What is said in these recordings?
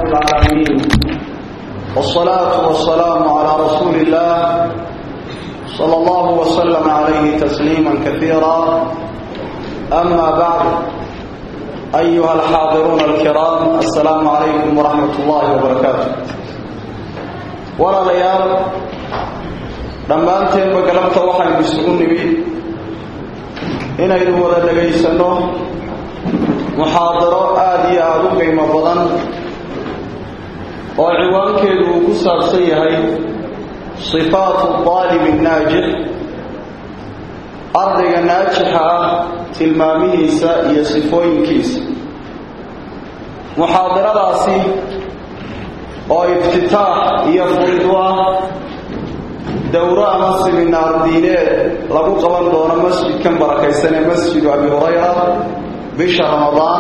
العالمين والصلاة والسلام على رسول الله صلى الله وسلم عليه تسليما كثيرا أما بعد أيها الحاضرون الكرام السلام عليكم ورحمة الله وبركاته ولا ليال dhammaanteenba galabta waxaynu isugu nimid inaynu wada dhegaysanno muxaadaro aada iyo aada u qiimo badan oo ciwaankeedu uu ku saabsan yahay sifaatu daalibi naajix ardayga naajixa ah tilmaamihiisa iyo sifooyinkiisa muxaadaradaasi oo iftitaax iyo furid u ah dowro ama siminaar diineed lagu qaban doono masjidkan barakaysan ee masjidu abi hurayra bisha ramadaan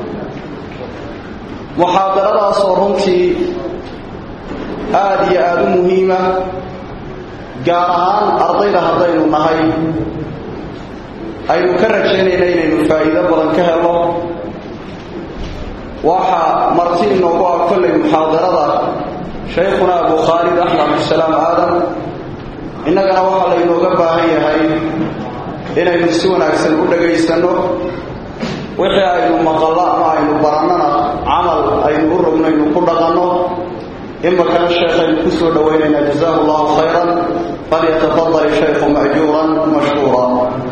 muxaadaradaasoo runtii aada iyo aada u muhiima gaar ahaan ardayda haddaynu nahay aynu ka rajaynayna inaynu faa'iido badan ka helo waxaa marti inoogu ah kollay muxaadarada shaykhuna abu khaalid axmed abdusalaam aadan innagana waxaa laynooga baahan yahay inaynu si wanaagsan u dhagaysanno wixii aynu maqallo ama aynu barannana camal aynu u rognaynu ku dhaqanno imakana sheekhaynu ku soo dhowaynaynaa jazaahu allahu khayran falyatafadal shaykhu ma'juuran mashkuura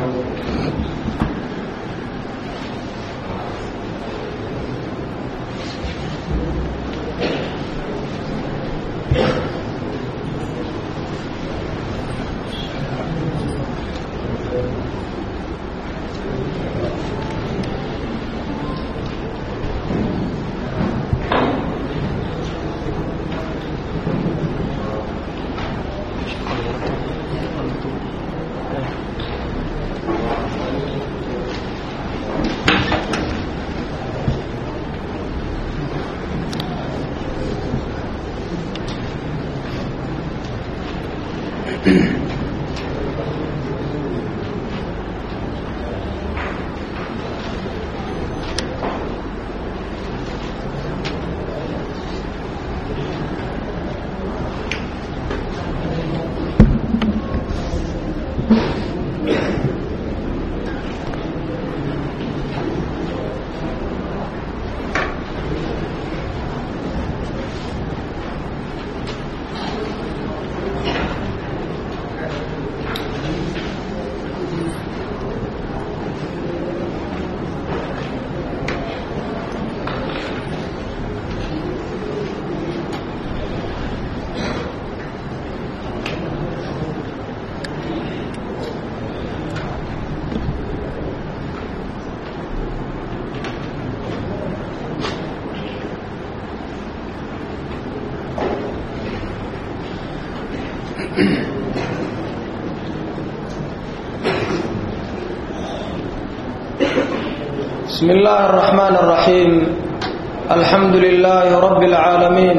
بسم الله الرحمن الرحيم الحمد لله رب العالمين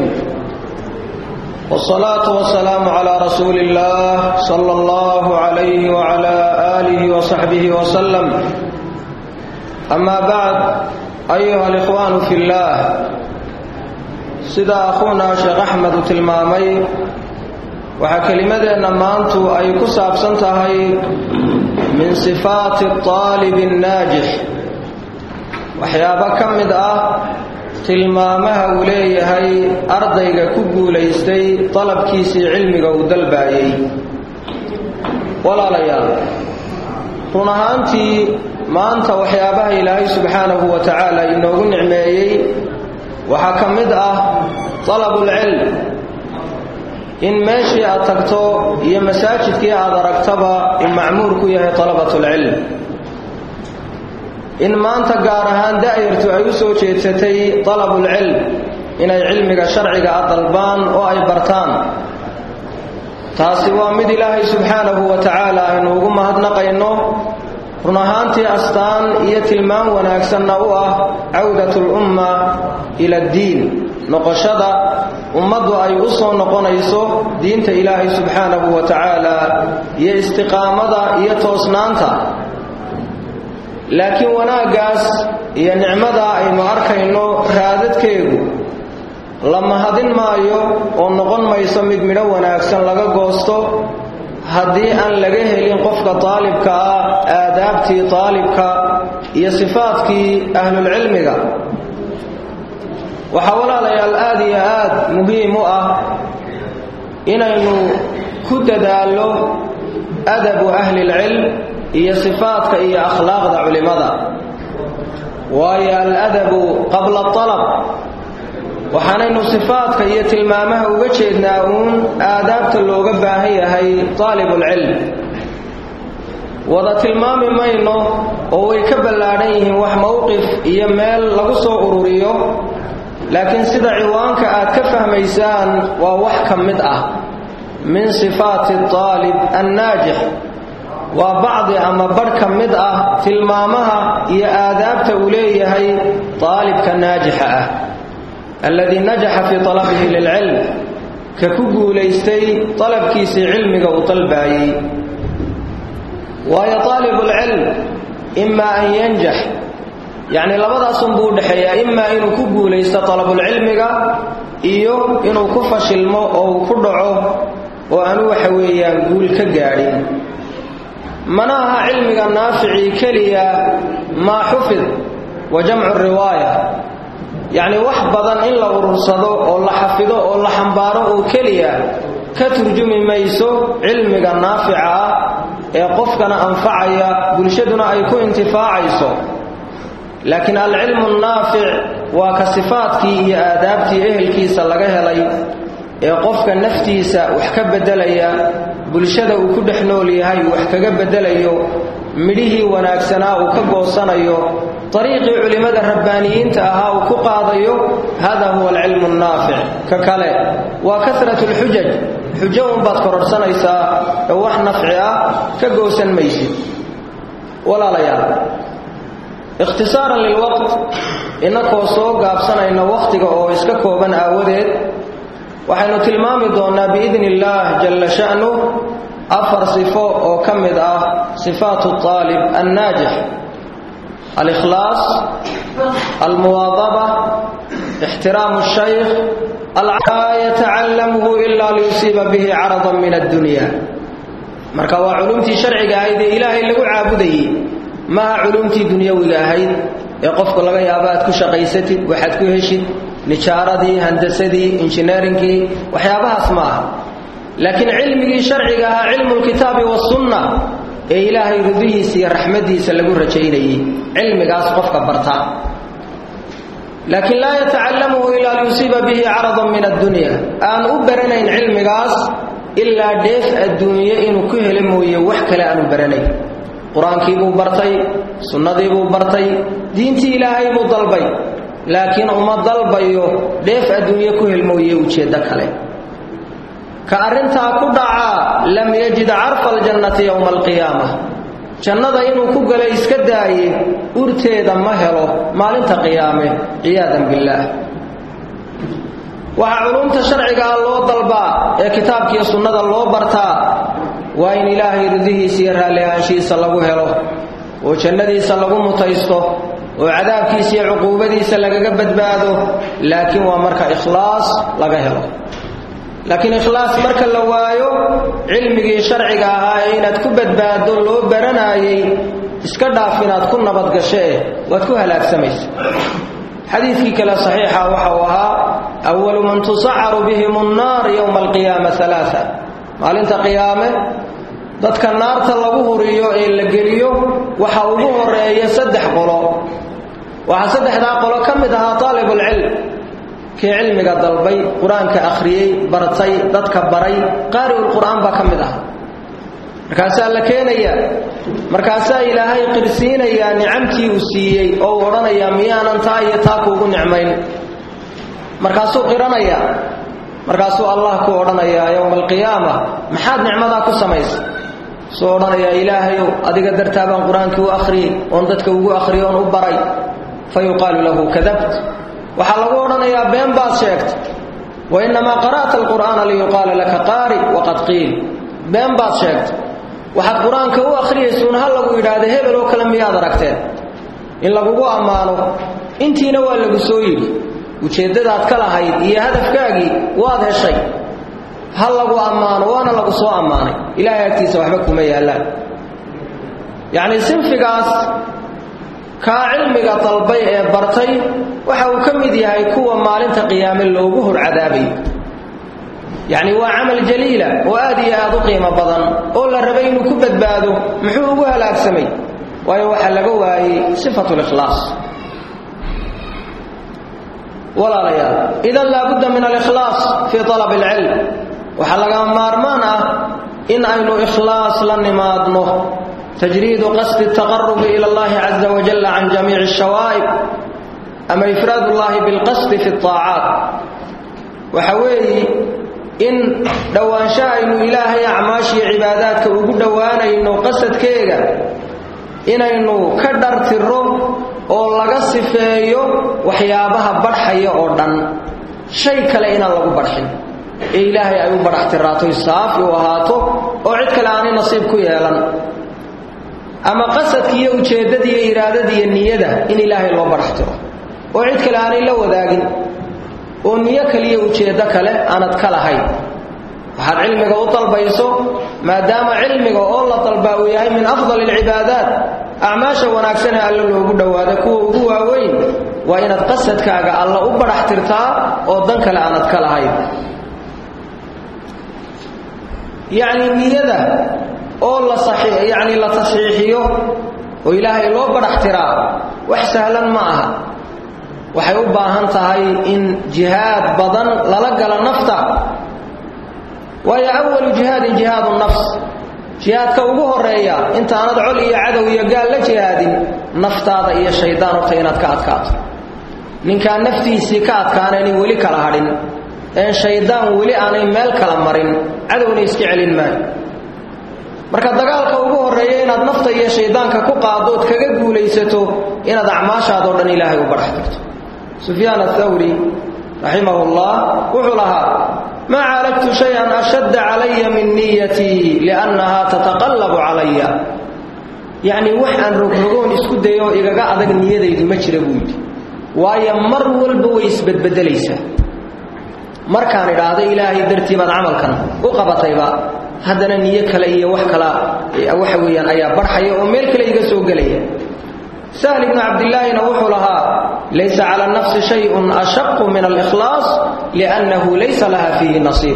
والصلاة والسلام على رسول الله صلى الله عليه وعلى آله وصحبه وسلم أما بعد أيها الإخوان في الله سيدا أخونا شيخ أحمد تلمامي waxaa kelimadeenna maantu ay ku saabsan tahay min sifaati aalibi annaajix waxyaabo ka mid ah tilmaamaha uu leeyahay ardayga ku guulaystay dalabkiisii cilmiga uu dalbaayey walaalayaal run ahaantii maanta waxyaabaha ilaahay subxaanahu wa tacaala inoogu nicmeeyey waxaa ka mid ah dalabulcilm in meeshii aad tagto iyo masaajidkii aad aragtaba in macmuur ku yahay talabatulcilm in maanta gaar ahaan da'yartu ay u soo jeedsatay dalabulcilm inay cilmiga sharciga a dalbaan oo ay bartaan taasi waa mid ilaahay subxaanahu wa tacaala aynu ugu mahadnaqayno run ahaantii astaan iyo tilmaan wanaagsanna u ah cawdatulumma ila addiin noqoshada ummaddu ay u soo noqonayso diinta ilaahay subxaanahu wa tacaala iyo istiqaamada iyo toosnaanta laakiin wanaaggaas iyo nicmada aynu arkayno raadadkeedu la mahadin maayo oo noqon mayso mid midho wanaagsan laga goosto haddii aan laga helin qofka daalibka ah aadaabtii daalibka iyo sifaadkii ahlulcilmiga waxaa walaalayaal aada iyo aad muhiim u ah inaynu ku dadaallo adabu ahlilcilm iyo sifaadka iyo akhlaaqda culimmada waayo aladabu qabla alab waxaanaynu sifaadka iyo tilmaamaha uga jeednaa uun aadaabta looga baahan yahay daalibulcilm wada tilmaami mayno oo way ka ballaadhan yihiin wax mowqif iyo meel lagu soo ururiyo laakiin sida ciwaanka aad ka fahmaysaan waa wax ka mid ah min sifaati aalib annaajix waa bacdi ama badh ka mid ah tilmaamaha iyo aadaabta uu leeyahay daalibka naajixa ah alladii najaxa fii talabihi lilcilm ka ku guulaystay dalabkiisii cilmiga uu dalbaayey waayo aalibulcilm imaa an yanjax yacni labadaasunbuu udhexeeyaa imaa inuu ku guulaysto dalabulcilmiga iyo inuu ku fashilmo oo uu ku dhaco oo aanu waxa weeyaan guul ka gaadhin mana aha cilmiga naaficii keliya maa xufid wa jamcu riwaaya yacni wax badan in la urursado oo la xafido oo la xambaaro oo keliya ka turjumi mayso cilmiga naafica ah ee qofkana anfacaya bulshaduna ay ku intifaacayso laakiin alcilmu naafic waa ka sifaadkii iyo aadaabtii ehelkiisa laga helay ee qofka naftiisa wax ka beddelaya bulshada uu ku dhex nool yahay wax kaga beddelayo midhihii wanaagsanaa uu ka goosanayo dariiqii culimmada rabbaaniyiinta ahaa uu ku qaadayo hada huwa alcilmu annaafic ka kale waa kasratu lxujaj xujo unbaad kororhsanaysaa ee wax nafci ah ka goosan maysid walaalayaal ikhtisaaran lilwaqt innakoo soo gaabsanayna wakhtiga oo iska kooban aawadeed waxaynu tilmaami doonnaa biidni illaah jalla sha'nu afar sifo oo ka mid ah sifaatu aalib annaajix alikhlaas almuwaadaba ixtiraamu shaykh laa yatacallamuhu ilaa liyusiiba bihi caradan min addunya marka waa culumtii sharciga ahayd ee ilaahay lagu caabudayey maaha culumtii dunyawiga ahayd ee qofku laga yaabo aad ku shaqaysatid waxaad ku heshid nijaaradii handasadii injineerinkii waxyaabahaas ma aha laakiin cilmigii sharciga ahaa cilmu lkitaabi wasunna ee ilaahay ridihiisa iyo raxmadiisa lagu rajaynayey cilmigaas qofka barta laakiin laa yatacallamuhu ilaa liyusiiba bihi caradan min addunya aan u baranayn cilmigaas ilaa dheef adduunye inuu ku helo mooye wax kale aanu baranayn qur-aankii buu bartay sunnadii buu bartay diintii ilaahay buu dalbay laakiin uma dalbayo dheef adduunye ku hel mooye ujeeddo kale ka arrintaa ku dhacaa lam yajid carfa aljannati yowma alqiyaama jannada inuu ku galo iska daaye urteeda ma helo maalinta qiyaame ciyaadan billaah waxaa culumta sharcigaa loo dalbaa ee kitaabkiiyo sunnada loo bartaa waa in ilaahay ridihiisa iyo raalli ahaanshihiisa lagu helo oo jannadiisa lagu mutaysto oo cadaabkiisa iyo cuquubadiisa lagaga badbaado laakiin waa marka ikhlaas laga helo laakiin ikhlaas marka la waayo cilmigii sharciga ahaa ee inaad ku badbaado loo baranaayey iska dhaaf inaad ku nabadgashee waad ku halaagsamaysa xadiidkii kale saxiixa waxa uu ahaa awalu man tusacaru bihim annaar yowma alqiyaama alaaa maalinta qiyaame dadka naarta lagu huriyo ee la geliyo waxa ugu horeeya saddex qolo waxaa saddexdaa qolo ka mid ahaa taalibulcilm kii cilmiga dalbay qur-aanka akhriyey bartay dadka baray qaari'ulqur'aan baa ka mid ah markaasaa la keenayaa markaasaa ilaahay qirsiinayaa nicamtii uu siiyey oo uu odhanayaa miyaanan taa iyo taa kuugu nicmayn markaasuu qiranayaa markaasuu allah ku odhanayaa yowma alqiyaama maxaad nicmadaa ku samaysa suu odhanayaa ilaahayow adiga dartaa baan qur-aankii u akhriyey oon dadka ugu akhriyey oon u baray fa yuqaalu lahu kadabt waxaa lagu odhanayaa been baad sheegtay wa innamaa qara'ta alqur'aana liyuqaala laka qaari waqad qiil been baad sheegtay waxaad qur-aanka u akhriyaysuun ha lagu yidhaahda hebel oo kale miyaad aragteen in lagugu ammaano intiina waa lagu soo yidhi ujeeddadaad ka lahayd iyo hadafkaagii waad heshay ha lagu ammaano waana lagu soo ammaanay ilaahay agtiisa waxba kuma yaallaan yacnii sinfigaas kaa cilmiga dalbay ee bartay waxa uu ka mid yahay kuwa maalinta qiyaame loogu hor cadaabayo yacni waa camal jaliila oo aad iyo aad u qiimo badan oo la rabay inuu ku badbaado muxuu ugu halaagsamay waayo waxaa laga waayey sifatu likhlaas walaalayaal idan laabudda min alikhlaas fii alab alcilm waxaa laga maarmaan ah in aynu ikhlaas la nimaadno tajriidu qasdi ataqarubi ila allahi caza wajalla can jamiici ashawaa'ib ama ifraad ullahi bilqasdi fi aacaat waxa weeye in dhowaansho aynu ilaahay acmaashiyo cibaadaadka ugu dhowaanayno qasadkeega inaynu ka dhartiro oo laga sifeeyo waxyaabaha badhxaya oo dhan shay kale inaan lagu badxin ee ilaahay ay u badhaxtiraatoy saafi u ahaato oo cid kale aanay nasiib ku yeelan ama qasadki iyo ujeeddadii iyo iraadadiiyo niyada in ilaahay loo badhaxtiro oo cid kale aanay la wadaagin oo niyo kaliyo ujeeddo kale aanad ka lahayn waxaad cilmiga u dalbayso maadaama cilmiga oo la dalbaa uu yahay min afdali alcibaadaat acmaasha wanaagsan ee alle loogu dhowaada kuwa ugu waaweyn waa inaad qasadkaaga alla u badhaxtirtaa oo dan kale aanad ka lahayn yacni niyada oo la yacni la tasxiixiyo oo ilaahay loo badhaxtiraa wax sahlan ma aha waxay u baahan tahay in jihaad badan lala gala nafta waayo awalu jihaadin jihaadu nafs jihaadka ugu horeeya intaanad col iyo cadow iyo gaal la jihaadin naftaada iyo shaydaan horta inaad ka adkaato ninkaan naftiisii ka adkaanaynin weli kala hadhin een shaydaan weli aanay meel kala marin cadowna iska celin maayo marka dagaalka ugu horeeya inaad nafta iyo shaydaanka ku qaadood kaga guulaysato inaad acmaashaadoo dhan ilaahay u badhax tirto sufyaan athawri raximahu llah wuxuu lahaa maa caalagtu shay-an ashadda calaya min niyatii liannahaa tataqallabu calaya yacnii wax aan rogrogoon isku dayo oo igaga adag niyadaydu ma jira buu yidhi waayo mar walba way isbedbedelaysaa markaan idhaahdo ilaahay dartii baad camalkan u qabatayba haddana niyo kale iyo wax kala waxa weeyaan ayaa barxaya oo meel kale iga soo gelaya sahl ibnu cabdillaahina wuxuu lahaa laysa cala nafsi shayun ashaqu min alikhlaas liannahu laysa laha fiihi nasiib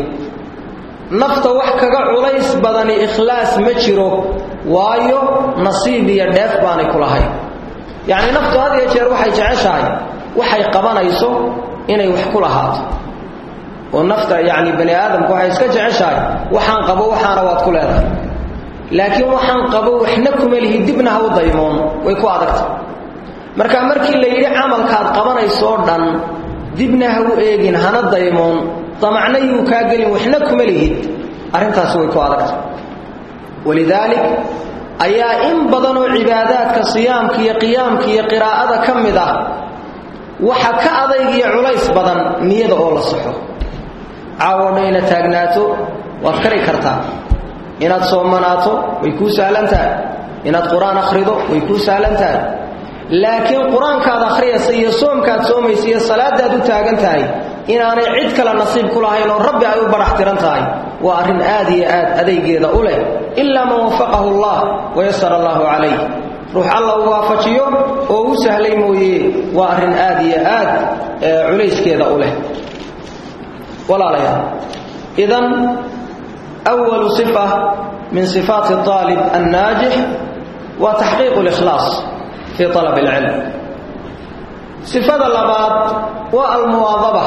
nafta wax kaga culays badani ikhlaas ma jiro waayo nasiib iyo dheef baanay ku lahayn yacni naftu had iyo jeer waxay jeceshahay waxay qabanayso inay wax ku lahaato oo nafta yacni bani aadamku waxay iska jeceshahay waxaan qabo waxaana waad ku leedahay laakiin waxaan qabo waxna kuma lihi dibna ha u daymoon way ku adagta marka markii la yidhi camalkaad qabanaysoo dhan dibna ha u eegin hana daymoon damacna yuu kaa gelin waxna kuma lihid arrintaasi way ku adagta walidaalik ayaa in badanoo cibaadaadka siyaamka iyo qiyaamka iyo qiraa'ada ka mid ah waxa ka adayg iyo culays badan niyada oo la saxo caawo dhan inaad taagnaato waad kari kartaa inaad soomanaato way kuu sahlan tahay inaad qur-aan akhrido way kuu sahlan tahay laakiin qur-aankaad akhriyaysa iyo soomkaad soomaysa iyo salaadaad u taagan tahay inaanay cid kale nasiib ku lahayn oo rabbi ay u badhax tiran tahay waa arrin aad iyo aad adaygeeda u leh ilaa man wafaqahu allah wayasara allahu calayh ruux alla uu waafajiyo oo u sahlay mooye waa arrin aad iyo aad culayskeeda u leh walaalayaal idan أول صفة من صفات الطالب الناجح وتحقيق الإخلاص في طلب العلم صفة اللبات والمواظبة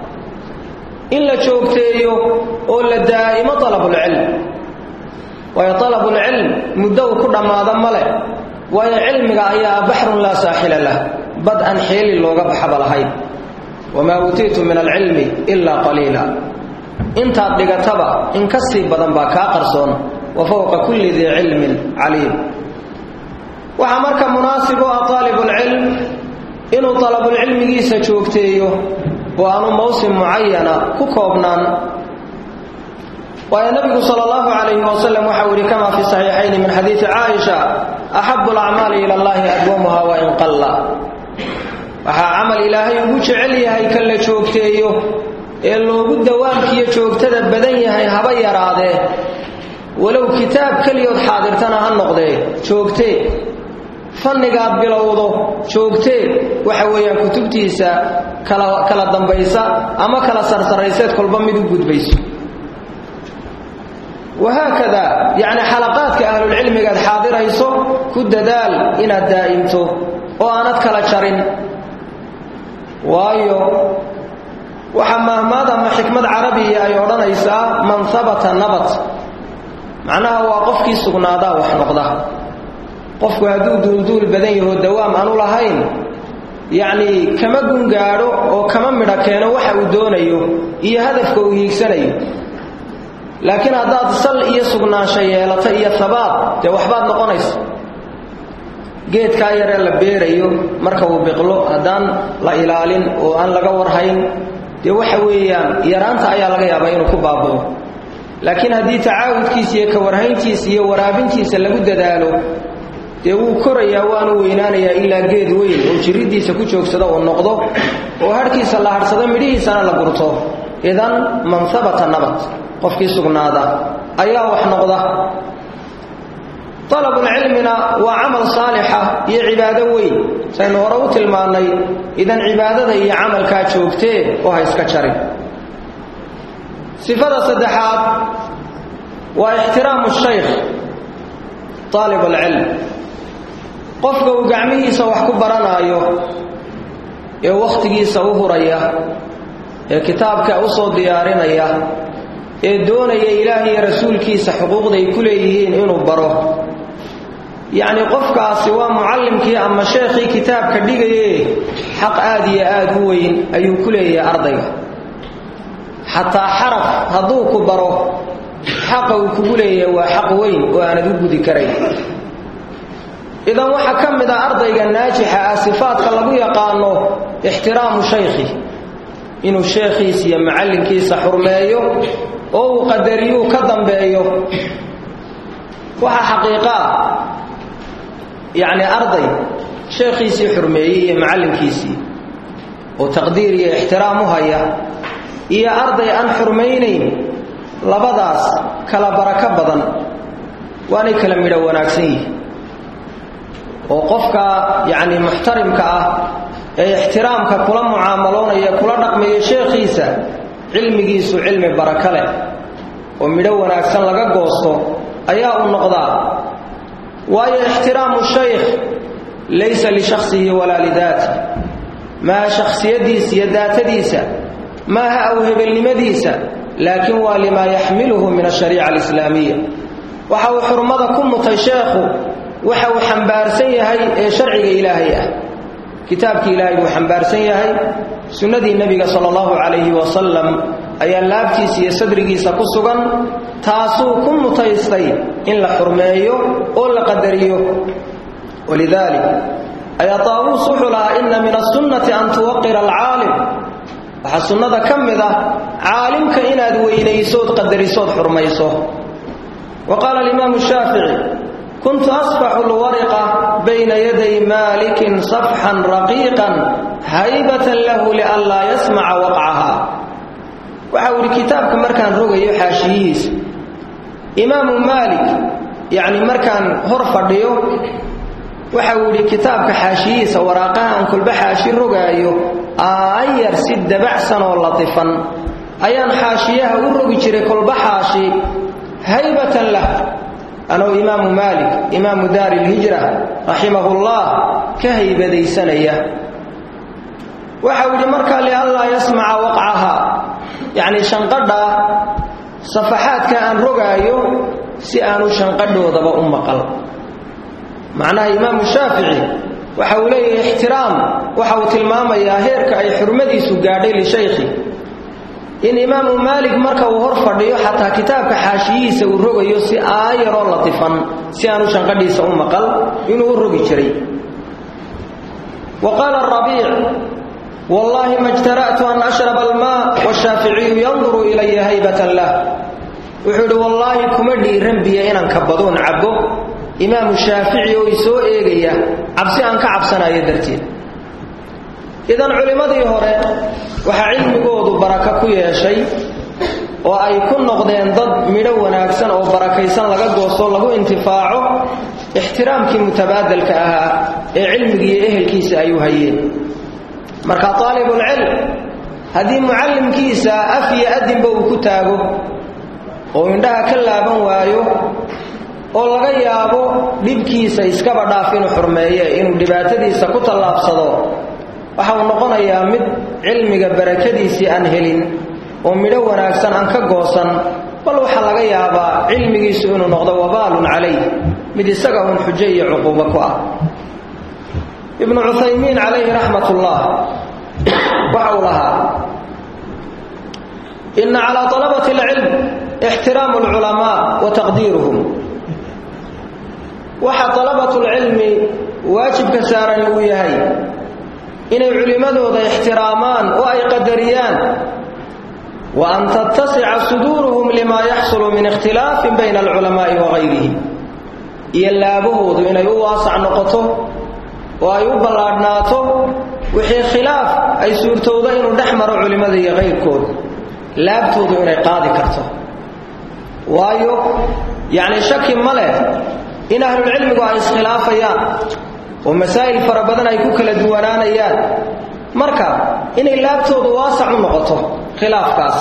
إلا شوكتيو ولا دائما طلب العلم وهي طلب العلم مدو كل ما ذم له وهي علمك أيها بحر لا ساحل له بدءا حيل اللغة بحب لهي وما أوتيت من العلم إلا قليلا intaad dhigataba in ka sii badan baa kaa qarsoon wa fowqa kulli dii cilmin caliim waxaa marka munaasib u ah aalibulcilm inuu dalabulcilmigiisa joogteeyo oo aanu mawsim mucayana ku koobnaan waayo nabigu sal allahu calayhi wasalam waxau yihi kama fi saxiixayni min xadiidi caaisha axabu alacmaali ila allahi adwamuha wain qalla waxaa camal ilaahay ugu jecel yahay kan la joogteeyo ee loogu dawaamkiiyo joogtada badan yahay haba yaraadee walow kitaab keliyood xaadirtana ha noqdee joogtee fannigaad bilowdo joogtee waxa weeyaan kutubtiisa kala kala dambaysa ama kala sarsarayseed kolba mid u gudbayso wahaakada yacni xalaqaadka ahlulcilmigaad xaadirayso ku dadaal inaad daa'imto oo aanad kala jarin waayo waxaa mahmaad ama xikmad carabiya ay odhanaysaa man habata nabat macnaha waa qofkii sugnaadaa wax noqda qofku hadduu duulduul badan yaho dawaam aanu lahayn yacnii kama gungaadho oo kama midho keeno waxa uu doonayo iyo hadafka uu hiigsanayo laakiin haddaad sal iyo sugnaansho yeelato iyo habaad dee waxbaad noqonaysa geedkaa yaree la beerayo marka uu biqlo haddaan la ilaalin oo aan laga warhayn dee waxa weeyaan yaraanta ayaa laga yaabaa inuu ku baabao laakiin haddii tacaawudkiisa iyo ka warhayntiisa iyo waraabintiisa lagu dadaalo dee wuu korayaa waanu weynaanayaa ilaa geed weyn oo jirriddiisa ku joogsada uu noqdo oo hadhkiisa la hadhsado midhihiisana la gurto idan man habata nabad qofkii sugnaada ayaa wax noqda alabulcilmina waa camal saalixa iyo cibaado weyn saynu hore u tilmaannay idan cibaadada iyo camalkaa joogtee oo ha iska jarin sifada saddexaad waa ixtiraamu shaykh aalib alcilm qofka uu gacmihiisa wax ku baranaayo ee wakhtigiisa u huraya ee kitaabka u soo diyaarinaya ee doonaya ilaah iyo rasuulkiisa xuquuqday ku leeyihiin inuu baro yacni qofkaasi waa mucallimkii ama sheekhii kitaabka dhigaye xaq aad iyo aad u weyn ayuu ku leeyahay ardayga xataa xaraf hadduu ku baro xaqa uu kugu leeyahay waa xaq weyn oo aanad u gudi karayn idan waxaa ka mid ah ardayga naajixa ah sifaadka lagu yaqaano ixtiraamu shaykhi inuu sheekhiisa iyo macallinkiisa xurmeeyo oo uu qadariyuu ka dambeeyo waxaa xaqiiqaa yacni arday sheekhiisii xurmeeyey iyo macallinkiisii oo taqdiir iyo ixtiraam u haya iyo arday aan xurmaynayn labadaas kala barako badan waanay kala midho wanaagsan yihin oo qofka yacni muxtarimka ah ee ixtiraamka kula mucaamaloonaya kula dhaqmaya sheekhiisa cilmigiisu cilmi barako leh oo midho wanaagsan laga goosto ayaa uu noqdaa waayo ixtiraamu shaykh laysa lishakhsihi walaa lidaati maaha shakhsiyaddiisa iyo daatadiisa maaha awhebelnimadiisa laakiin waa limaa yaxmiluhu min ashariica alislaamiya waxa uu xurmada ku mutay sheekhu waxa uu xambaarsan yahay ee sharciga ilaahay ah kitaabkii ilaahay buu xambaarsan yahay sunnadii nebiga sala allahu calayhi wasalam ayaa laabtiisa iyo sadrigiisa ku sugan taasuu ku mutaystay in la xurmeeyo oo la qadariyo walidaalik ayaa taawuus wuxuu lahaa inna min asunnati an tuwaqira alcaalim waxaa sunnada ka mid ah caalimka inaad weynaysood qadarisood xurmayso wa qaala alimaamu shaafici kuntu asfaxu lwariqa bayna yaday maalikin safxan raqiiqan haybatan lahu lianlaa yasmaca waqcaha waxa uu yidhi kitaabka markaan rogayo xaashiyihiisa imaamu maalik yacni markaan hor fadhiyo waxa uu yidhi kitaabka xaashiyihiisa waraaqaha aan kolba xaashi rogaayo aayar si dabacsan oo latifan ayaan xaashiyaha u rogi jiray kolba xaashi haybatan lah anoo imaamu maalik imaamu daari lhijra raximahullah ka haybadaysanaya waxau yidhi markaa lianlaa yasmaca waqcaha yacni shanqadha safaxaadka aan rogaayo si aanu shanqadhoodaba u maqal macnaha imaamu shaafici waxa uu leeyahay ixtiraam waxa uu tilmaamayaa heerka ay xurmadiisu gaadhay lishaykhi in imaamu maalik marka uu hor fadhiyo xataa kitaabka xaashiyihiisa uu rogayo si aayaroo latifan si aanu shanqadhiisa u maqal inuu u rogi jiray wa qaala rabiic wallaahi ma jtara'tu an ashraba almaa washaaficiyu yanduru ilaya haybatan lah wuxuu idhi wallaahi kuma dhiiran biyo inaan kabadoon cabbo imaamu shaafici oo isoo eegaya cabsi aan ka cabsanayo darteed idan culimmadii hore waxaa cilmigoodu barako ku yeeshay oo ay ku noqdeen dad midho wanaagsan oo barakaysan laga goosto lagu intifaaco ixtiraamkii mutabaadelka ahaa ee cilmigiiyo ehelkiisa ay u hayeen marka aalibulcilm haddii mucallimkiisa af iyo adinba uu ku taago oo indhaha ka laaban waayo oo laga yaabo dhibkiisa iskaba dhaaf inuu xurmeeye inuu dhibaatadiisa ku tallaabsado waxa uu noqonayaa mid cilmiga barakadiisii aan helin oo midho wanaagsan aan ka goosan bal waxaa laga yaabaa cilmigiisu inuu noqdo wabaalun calayh mid isaga uun xujo iyo cuquubo ku ah ibnu cuthaymiin calayhi raxmat ullah waxa uu lahaa ina calaa alabati alcilm ixtiraamu alculamaa wa taqdiiruhum waxa alabatulcilmi waajibka saaran uu yahay inay culimmadooda ixtiraamaan oo ay qadariyaan wa an tattasica suduuruhum limaa yaxsulu min ikhtilaafin bayna alculamaa'i wa gayrihim iyo laabahoodu inay u waasac noqoto oo ay u ballaadhnaato wixii khilaaf ay suurtowdo inuu dhex maro culimmada iyo kayrkooda laabtoodu inay qaadi karto waayo yacni shaki ma leh in ahlulcilmigu ay iskhilaafayaan oo masaa'il fara badan ay ku kala duwanaanayaan marka inay laabtoodu waasac u noqoto khilaafkaas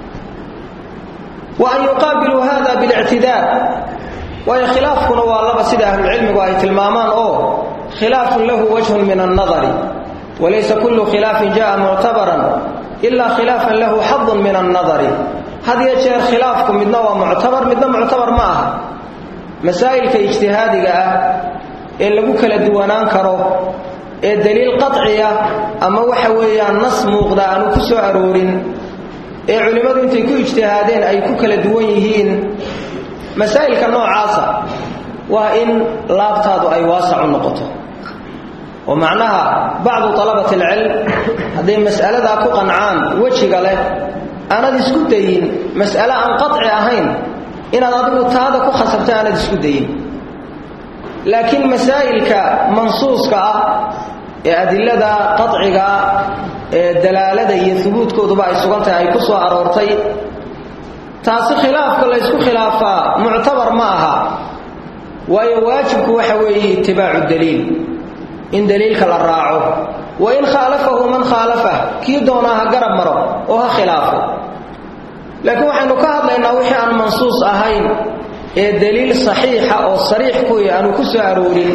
wa an yuqaabiluu hada bilictidaar waayo khilaafkuna waa laba sida ahlulcilmigu ay tilmaamaan oo khilaafun lahu wajhun min annadari walaysa kullu khilaafin jaءa muctabaran ilaa khilaafan lahu xadun min annadari had iyo jeer khilaafku midna waa muctabar midna muctabar ma aha masaa'ilka ijtihaadiga ah ee lagu kala duwanaan karo ee daliil qaciya ama waxa weeyaan nas muuqda aanu ku soo aroorin ee culimmadu intay ku ijtihaadeen ay ku kala duwan yihiin masaa'ilka noocaasa waa in laabtaadu ay waasac u noqoto oo macnaha bacdu talabati alcilm hadday mas'aladaa ku qancaan wejiga leh aanad isku dayin mas'ale aan qaci ahayn inaad adigu taada ku khasabta aanad isku dayin laakiin masaa'ilka mansuuska ah ee adilada qaciga ee dalaalada iyo hubuudkooduba ay sugan tahay ay ku soo aroortay taasi khilaafka la ysku khilaafaa muctabar ma aha waayo waajibku waxa weeye itibaacu daliil in daliilka la raaco wa in khaalafahu man khaalafah kii doonaa ha garab maro oo ha khilaafo laakiin waxaynu ka hadlaynaa wixii aan mansuus ahayn ee daliil saxiixa oo sariix kuwi aanu ku soo aroorin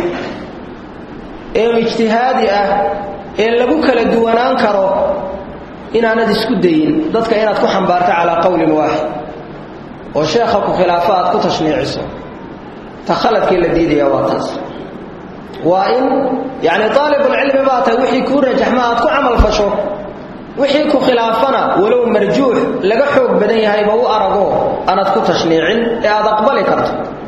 ee ijtihaadi ah ee lagu kala duwanaan karo inaanad isku dayin dadka inaad ku xambaarto calaa qowlin waaxid oo sheekha ku khilaafo aad ku tashniiciso ta khaladkii la diidaya waa taas waa in yacni aalibulcilmi baa tahay wixii kuu rajaxma aad ku camal fasho wixii ku khilaafana walow marjuux laga xoog badan yahayba u arago aanad ku tashniicin ee aad aqbali karto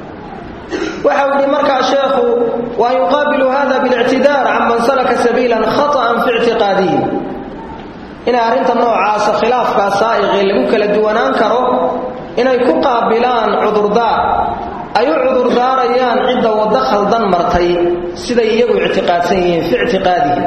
waxau yidhi markaa sheekhu wa an yuqaabilu hada biاlictidaar can man salaka sabiilan khaطأan fi ictiqaadihi inay arrinta noocaasa khilaafkaa saa'iqii lagu kala duwanaan karo inay ku qaabilaan cudurdaar ay u cudurdaarayaan cidda waddo khaldan martay siday iyagu ictiqaadsan yihiin fi ictiqaadihim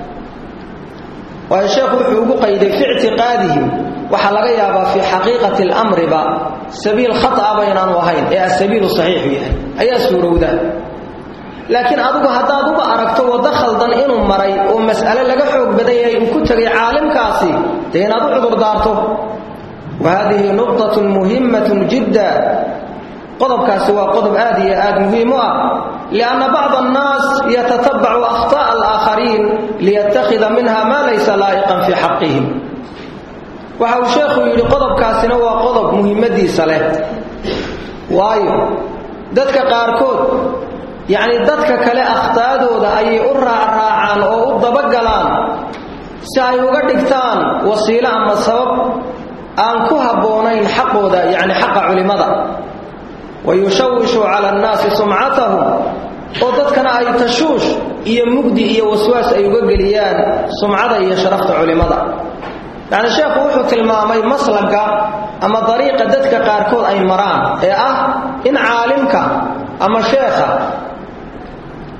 waayo sheekhu wuxuu ugu qayday fi ictiqaadihim waxaa laga yaabaa fii xaqiiqati اlamriba sabiil khaطaba inaanu ahayn ee asabiilu saxiixu yahay ayaa suurowda laakiin adigu haddaad uga aragto waddo khaldan inuu maray oo mas'ale laga xoog badan yahay uu ku tegay caalimkaasi dee inaad u cudurdaarto wa hadihi nuqطaة muhimaة jidda qodobkaasi waa qodob aad iyo aad muhiim u ah lianna bacda annaas yatatabacu akhطaءa alaakhariin liyattakhida minha maa laysa laa'iqan fii xaqihim waxa uu sheekhu yidhi qodobkaasina waa qodob muhimmadiisa leh waayo dadka qaarkood yacni dadka kale akhtaadooda ayay u raacraacaan oo u dabagalaan si ay uga dhigtaan wasiilo ama sabab aan ku habboonayn xaqooda yacni xaqa culimmada wayushawishu cala annaasi sumcatahum oo dadkana ay tashuush iyo mugdi iyo waswaas ay uga geliyaan sumcada iyo sharafta culimmada yacni sheekhu wuxuu tilmaamay maslagga ama dariiqa dadka qaarkood ay maraan ee ah in caalimka ama sheekha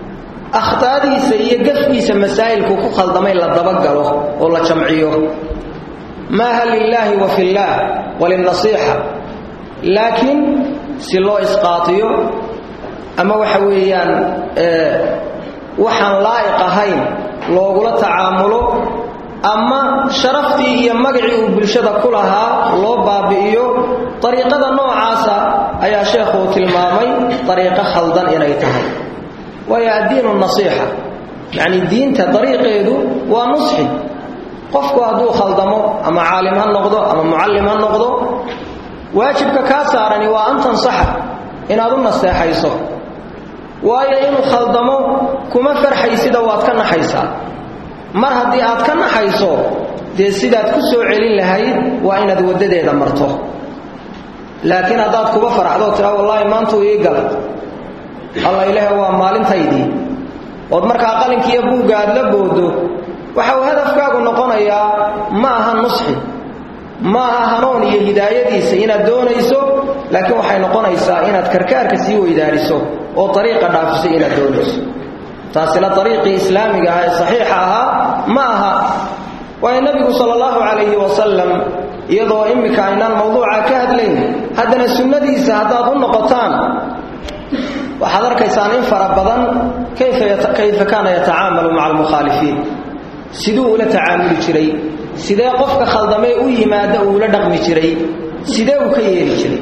akhtaadiisa iyo gafkiisa masaa'ilku ku khaldamay la dabagalo oo la jamciyo maaha lilaahi wa fillaah walinasiixa laakiin si loo isqaatiyo ama waxa weeyaan waxaan laa'iq ahayn loogula tacaamulo ama sharaftii iyo magacii uu bulshada ku lahaa loo baabi'iyo dariiqada noocaasa ayaa sheekhu uu tilmaamay dariiqo khaldan inay tahay waayo addiinu nasiixa yacni diinta dariiqeedu waa nusxi qofku hadduu khaldamo ama caalim ha noqdo ama mucallim ha noqdo waajibka kaa saarani waa an tansaxa inaad u nasteexayso waayo inuu khaldamo kuma farxaysida waad ka naxaysaa mar haddii aad ka naxayso dee sidaad ku soo celin lahayd waa inaad waddadeeda marto laakiin haddaad kuba faraxdoo tiraa wallaahi maantuu ii galay alla ilaahe waa maalintaydii ood markaa qalinkiiyo buugga aad la boodo waxa uu hadafkaagu noqonayaa ma aha nusxi ma aha hanuun iyo hidaayadiisa inaad doonayso laakiin waxay noqonaysaa inaad karkaarka sii weydaariso oo ariiqa dhaafisay inaad doonayso taasina ariiqii islaamiga ah ee saxiixa ahaa ma aha waayo nebigu sal allahu calayhi wasalam iyadoo immika aynaan mawduuca ka hadlayn haddana sunnadiisa haddaad u noqotaan waxaad arkaysaan in fara badan kayfa kaana yatacaamalu maca almukhaalifiin siduu ula tacaamuli jiray sidee qofka khaldamee u yimaada uu ula dhaqmi jiray sidee uu ka yeeli jiray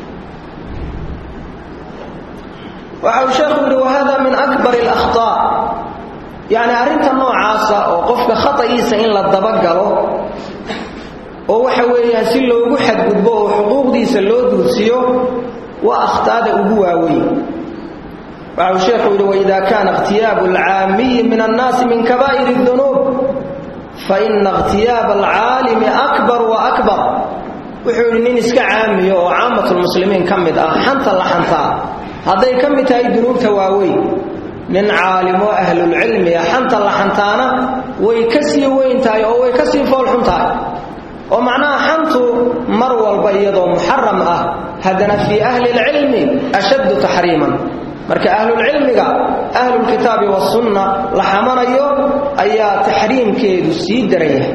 waxa uu sheekhu yidhi wahada min akbar اlakhطaa yacni arrinta noocaasa oo qofka khata'iisa in la dabagalo oo waxa weeyaan si loogu xadgudbo oo xuquuqdiisa loo duudsiyo waa akhtaada ugu waaweyn waxa uu sheekhu yidhi waida kaana اkhtiyaabu اlcaamiyi min annaasi min kabaa'ir الdunuub faina اkhtiyaaba alcaalimi akbar wa akbar wuxuu yidhi nin iska caamiyo oo caamatulmuslimiin ka mid ah xanta la xantaa hadday ka mid tahay dunuubta waaweyn nin caalimo ahlulcilmiya xanta la xantaana way ka sii weyn tahay oo way ka sii foolxun tahay oo macnaha xantu mar walba iyadoo muxaram ah haddana fii ahli lcilmi ashaddu taxriiman marka ahlulcilmiga ahlulkitaabi wasunna la xamanayo ayaa taxriimkeedu sii daran yahay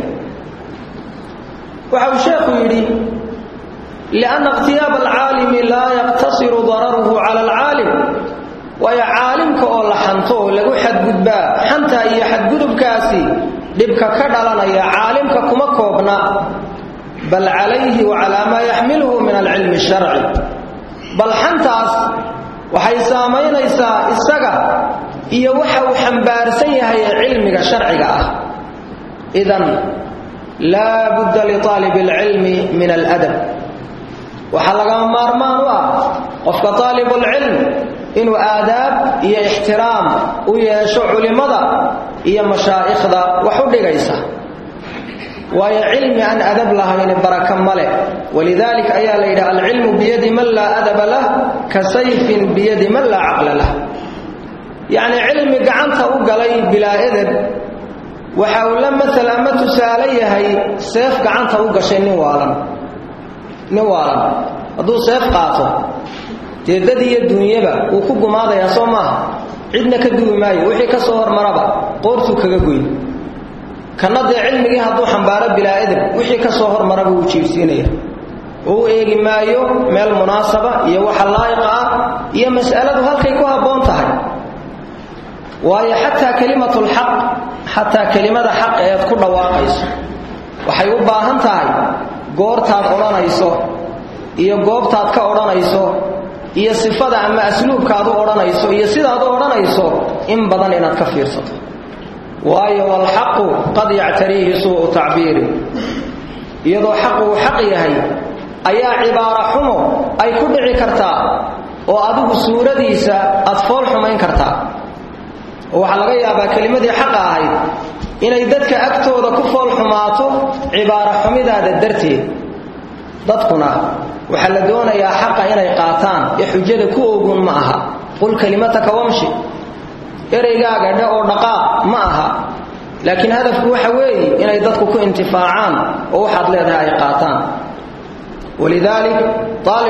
waxa uu sheekhu yidhi lianna ikhtiyaaba alcaalimi laa yaqtasiru dararuhu cala alcaalim waayo caalimka oo la xanto oo lagu xadgudbaa xanta iyo xadgudubkaasi dhibka ka dhalanaya caalimka kuma koobna bal calayhi wa calaa maa yaxmiluhu min alcilmi sharci bal xantaas waxay saamaynaysaa isaga iyo waxa uu xambaarsan yahay ee cilmiga sharciga ah idan laa budda liaalib alcilmi min aladab waxaa lagama maarmaan u ah qofka aalibulcilm inuu aadaab iyo ixtiraam u yeesho culimmada iyo mashaa'ikhda wax u dhigaysa waayo cilmi aan adab lahayni baraka male walidaalika ayaa la yidhaha alcilmu biyadi man laa adaba lah ka sayfin biyadi man laa caqla lah yacni cilmi gacanta u galay bilaa edeb waxa uu la maal ama tusaale yahay seef gacanta u gashay nin waalan nin waalan hadduu seef qaato dee dad iyo duunyaba wuu ku gumaadayaa soo maaha cidna ka duwi maayo wixii ka soo hormaraba qoortuu kaga goyn kanna dee cilmigii hadduu xambaaro bilaa edeb wixii ka soo hormaraba wuu jiibsiinaya oo u eegi maayo meel munaasaba iyo waxa laa'iqa ah iyo mas'aladu halkay ku habboon tahay waayo xataa kelimatulxaq xataa kelimada xaq eed ku dhawaaqayso waxay u baahan tahay goortaad odhanayso iyo goobtaad ka odhanayso iyo sifada ama asluubkaad u odhanayso iyo sidaad u odhanayso in badan inaad ka fiirsato waayo walxaqu qad yactariihi suu'u tacbiiri iyadoo xaqu uu xaq yahay ayaa cibaaro xumo ay ku dhici kartaa oo adigu suuradiisa aad fool xumayn kartaa oo waxaa laga yaabaa kelimadii xaqa ahayd inay dadka agtooda ku fool xumaato cibaaro xumidaada darteed dadkuna waxaa la doonayaa xaqa inay qaataan ee xujada ku ogun ma aha qul kelimataka wamshi ereygaaga dhe oo dhaqaaq ma aha laakiin hadafku waxa weeye inay dadku ku intifaacaan oo waxaad leedahay ay qaataan walidaalik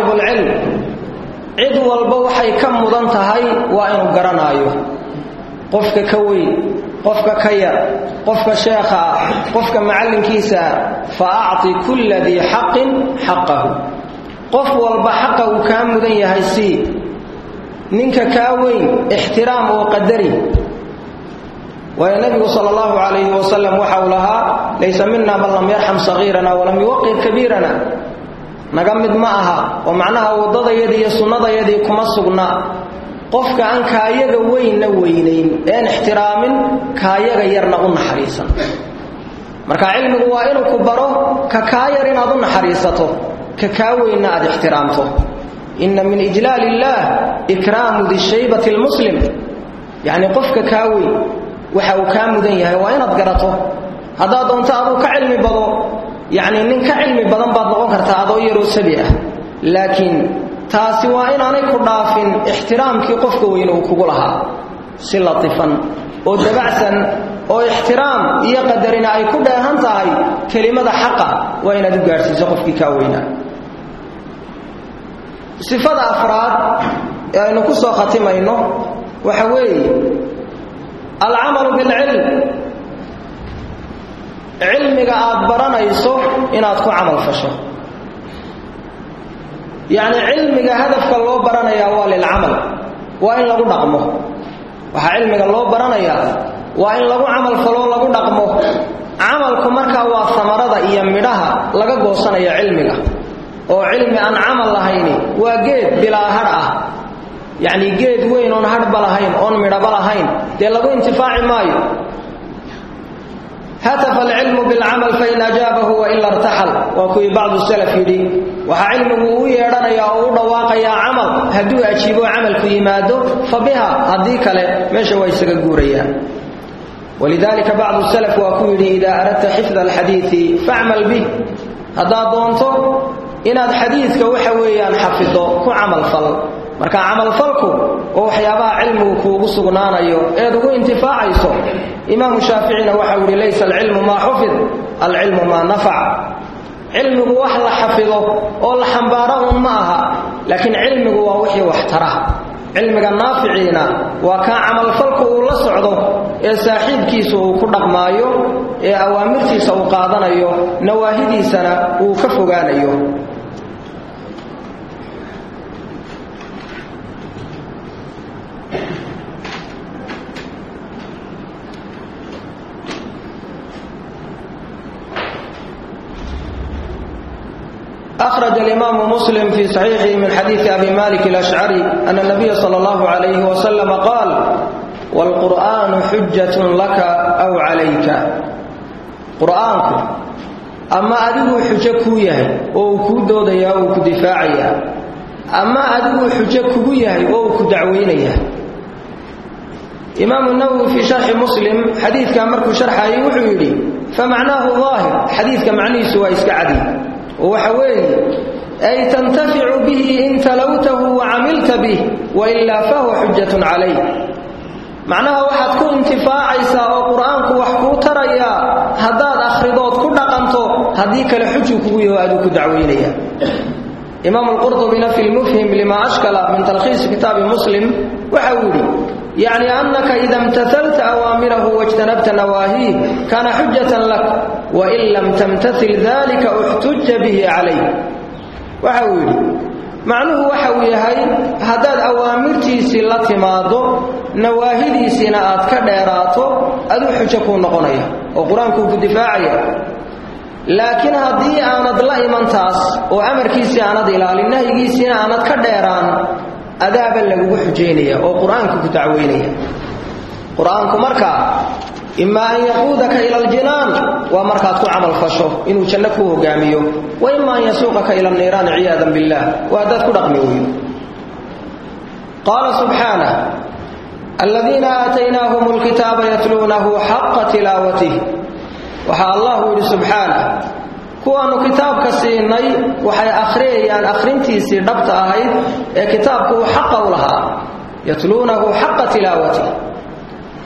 aalibulcilm cid walba waxay ka mudan tahay waa inuu garanaayo qofka ka weyn qofka ka yar qofka sheekha ah qofka macallinkiisa ah fa acti kulla dii xaqin xaqahu qof walba xaqa uu kaa mudan yahay sii ninka kaa weyn ixtiraam oo qadari waayo nebigu sal allahu calayhi wasalam waxa uu lahaa laysa mina man lam yarxam sagiirana walam yuwaqir kabiirana naga mid ma aha oo macnaha waddadayadii iyo sunnadayadii kuma sugna qofka aan kaayaga weynna weynayn een ixtiraamin kaayaga yarna u naxariisan marka cilmigu waa inuu ku baro ka kaa yar inaad u naxariisato ka kaa weynna aad ixtiraamto inna min ijlaal illaah ikraamu dishaybati lmuslim yacni qofka kaa weyn waxa uu kaa mudan yahay waa inaad garato haddaad doonto aduu ka cilmi bado yacni nin ka cilmi badan baad noqon kartaa adoo yaroo sabi ah laakiin taasi waa inaanay ku dhaafin ixtiraamkii qofka weyne uu kugu lahaa si latifan oo dabacsan oo ixtiraam iyo qadarina ay ku dheehan tahay kelimada xaqa waa inaad u gaadhsiiso qofkii kaa weynaa sifada afraad ee aynu ku soo khatimayno waxa weeye alcamalu bilcilm cilmiga aad baranayso inaad ku camal fasho yacni cilmiga hadafka loo baranayaa waa lilcamal waa in lagu dhaqmo waxaa cilmiga loo baranayaa waa in lagu camal faloo lagu dhaqmo camalku markaa waa samarada iyo midhaha laga goosanaya cilmiga oo cilmi aan camal lahayni waa geed bilaa hadh ah yacni geed weyn oon hadhba lahayn oon midhaba lahayn dee lagu intifaaci maayo hatafa alcilmu bilcamal fain ajaabahu waila irtaxal waa kuwii bacdu salaf yidhi waxaa cilmigu uu yeedhanayaa oo u dhawaaqayaa camal hadduu ajiibo camalku yimaado fa biha haddii kale meesha waa isaga guurayaan walidalika bacdu salaf waa ku yidhi idaa aradta xifda alxadiidi facmal bih haddaad doonto inaad xadiidka waxa weeyaan xafido ku camalfal marka camalfalku oo waxyaabaha cilmigu kuugu sugnaanayo eed ugu intifaacayso imaamu shaaficina waxau yidhi laysa alcilmu maa xufid alcilmu maa nafac cilmigu wax la xafido oo la xambaaro un ma aha laakiin cilmigu waa wixii wax tara cilmiga naaficiina waa kaa camalfalku uu la socdo ee saaxiibkiisa uu ku dhaqmaayo ee awaamirtiisa uu qaadanayo nawaahidiisana uu ka fogaanayo أخرج الإمام مسلم في صحيحه من حديث أبي مالك الأشعري أن النبي صلى الله عليه وسلم قال والقرآن حجة لك أو عليك قرآنك أما أدو حجة كويه أو كودوديا أو كدفاعيا أما أدو حجة كويه أو كدعوينيا إمام النووي في شرح مسلم حديث كان مركو شرحه يوحي فمعناه ظاهر حديث كمعنيه سوى إسكعدي waxa weeye ay tantaficu bihi in talowtahu wacamilta bih wailaa fahuwa xujatun calayk macnaha waxaad ku intifaacaysaa oo qur-aanku wax kuu tarayaa haddaad akhridood ku dhaqanto haddii kale xujuu kugu yaho aduu ku dacweynaya imaam alqurdubina fi lmufhim lima ashkala min talkhiisi kitaabi muslim waxa uu yidhi yacni annaka ida imtahalta awaamirahu wاjtanabta nawaahiih kaana xujatan lak wain lam tamtail dalika uxtuja bihi calayh waxa uu yidhi macnuhu waxa uu yahay haddaad awaamirtiisii la timaado nawaahidiisiina aad ka dheeraato aduu xujo kuu noqonaya oo qur-aankuu ku difaacaya laakiin haddii aanad la iman taas oo amarkiisii aanad ilaalin nahyigiisiina aanad ka dheeraan adaaba lagugu xujaynaya oo qur-aanku ku dacweynaya qur-aanku markaa imaa an yaquudaka ila aljinaan waa markaad ku camal fasho inuu janno ku hogaamiyo wa ima an yasuuqaka ila niiraan ciyaadan billah waa haddaad ku dhaqmi weydo qaala subxaanah aladiina aataynaahum lkitaaba yatluunahu xaqa tilaawatih waxaa allahu yidhi subxaanah kuwaannu kitaabka siinay waxay akhriyayaan akhrintiisii dhabta ahayd ee kitaabku uu xaqa u lahaa yatluunahu xaqa tilaawatih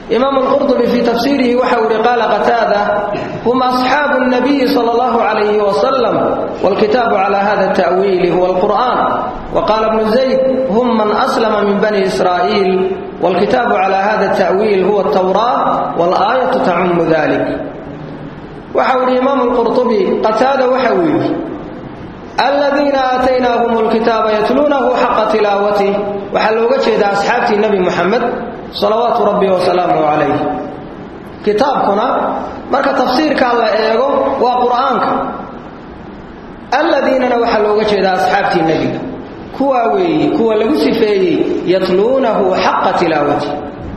imaamu alqurdubi fii tafsiirihi waxa uu yihi qaala qataada hum asxaabu nabiyi sala allahu calayhi wasalam waalkitaabu calaa hada ta'wiili huwa alqur'aan wa qaala bnu zayd hum man aslama min bani israa'iil waalkitaabu calaa hada ta'wiil huwa altawraa waalaayatu tacumu dalik waxa uu yihi imaamu alqurdubi qataada waxa uu yidhi aladiina aataynaahum lkitaaba yatluunahu xaqa tilaawatih waxaa looga jeedaa asxaabtii nebi muxamed salawaatu rabbi wasalaamuhu calayh kitaabkuna marka tafsiirkaa la eego waa qur'aanka alladiinana waxaa looga jeedaa asxaabtii nebiga kuwaa weeye kuwa lagu sifeeyey yatluunahu xaqa tilaawatih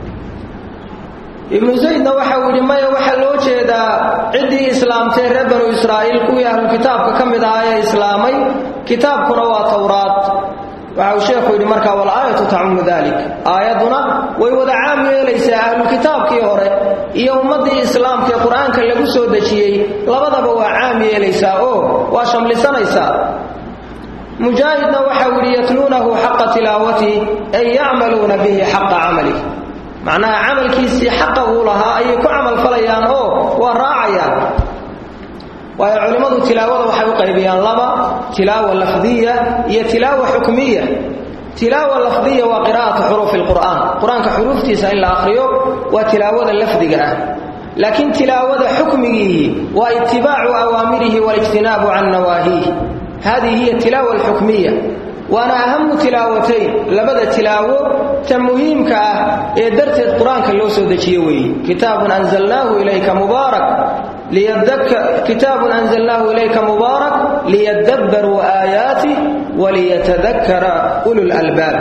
ibnu zaydna waxa uu yidhi maya waxaa loo jeedaa ciddii islaamtee reer banu israa'iil kuwii ahlu kitaabka ka mid ahaa ee islaamay kitaabkuna waa towraad waxa uu sheekhu yidhi markaa walaayatu tacumu dalik aayadduna way wada caam yeelaysaa ahlukitaabkii hore iyo ummaddii islaamkaee qur-aanka lagu soo dejiyey labadaba waa caam yeelaysaa oo waa shamlisanaysaa mujaahidna waxa uu yidhi yatluunahu xaqa tilaawatihi ay yacmaluuna bihi xaqa camalih macnaha camalkiisii xaqa uu lahaa ayay ku camal falayaan oo waa raacayaan waayo culimmadu tilaawada waxay u qaybiyaan laba tilaawa lafdiya iyo tilaawa xukmiya tilaawa lafdiya waa qiraa'atu xuruufi lqur'aan qur-aanka xuruuftiisa in la akhriyo waa tilaawada lafdiga ah laakiin tilaawada xukmigiihi waa itibaacu awaamirihi walijtinaabu can nawaahiih hadihi hiya tilaawa alxukmiya waana ahamu tilaawatayn labada tilaawo ta muhiimka ah ee darteed qur-aanka loo soo dejiye weeye kitaabun anzalnaahu ilayka mubaarak kitaabun anzalnaahu ilayka mubaarak liyadabbaruu aayaatih waliyatadakara ulu lalbaab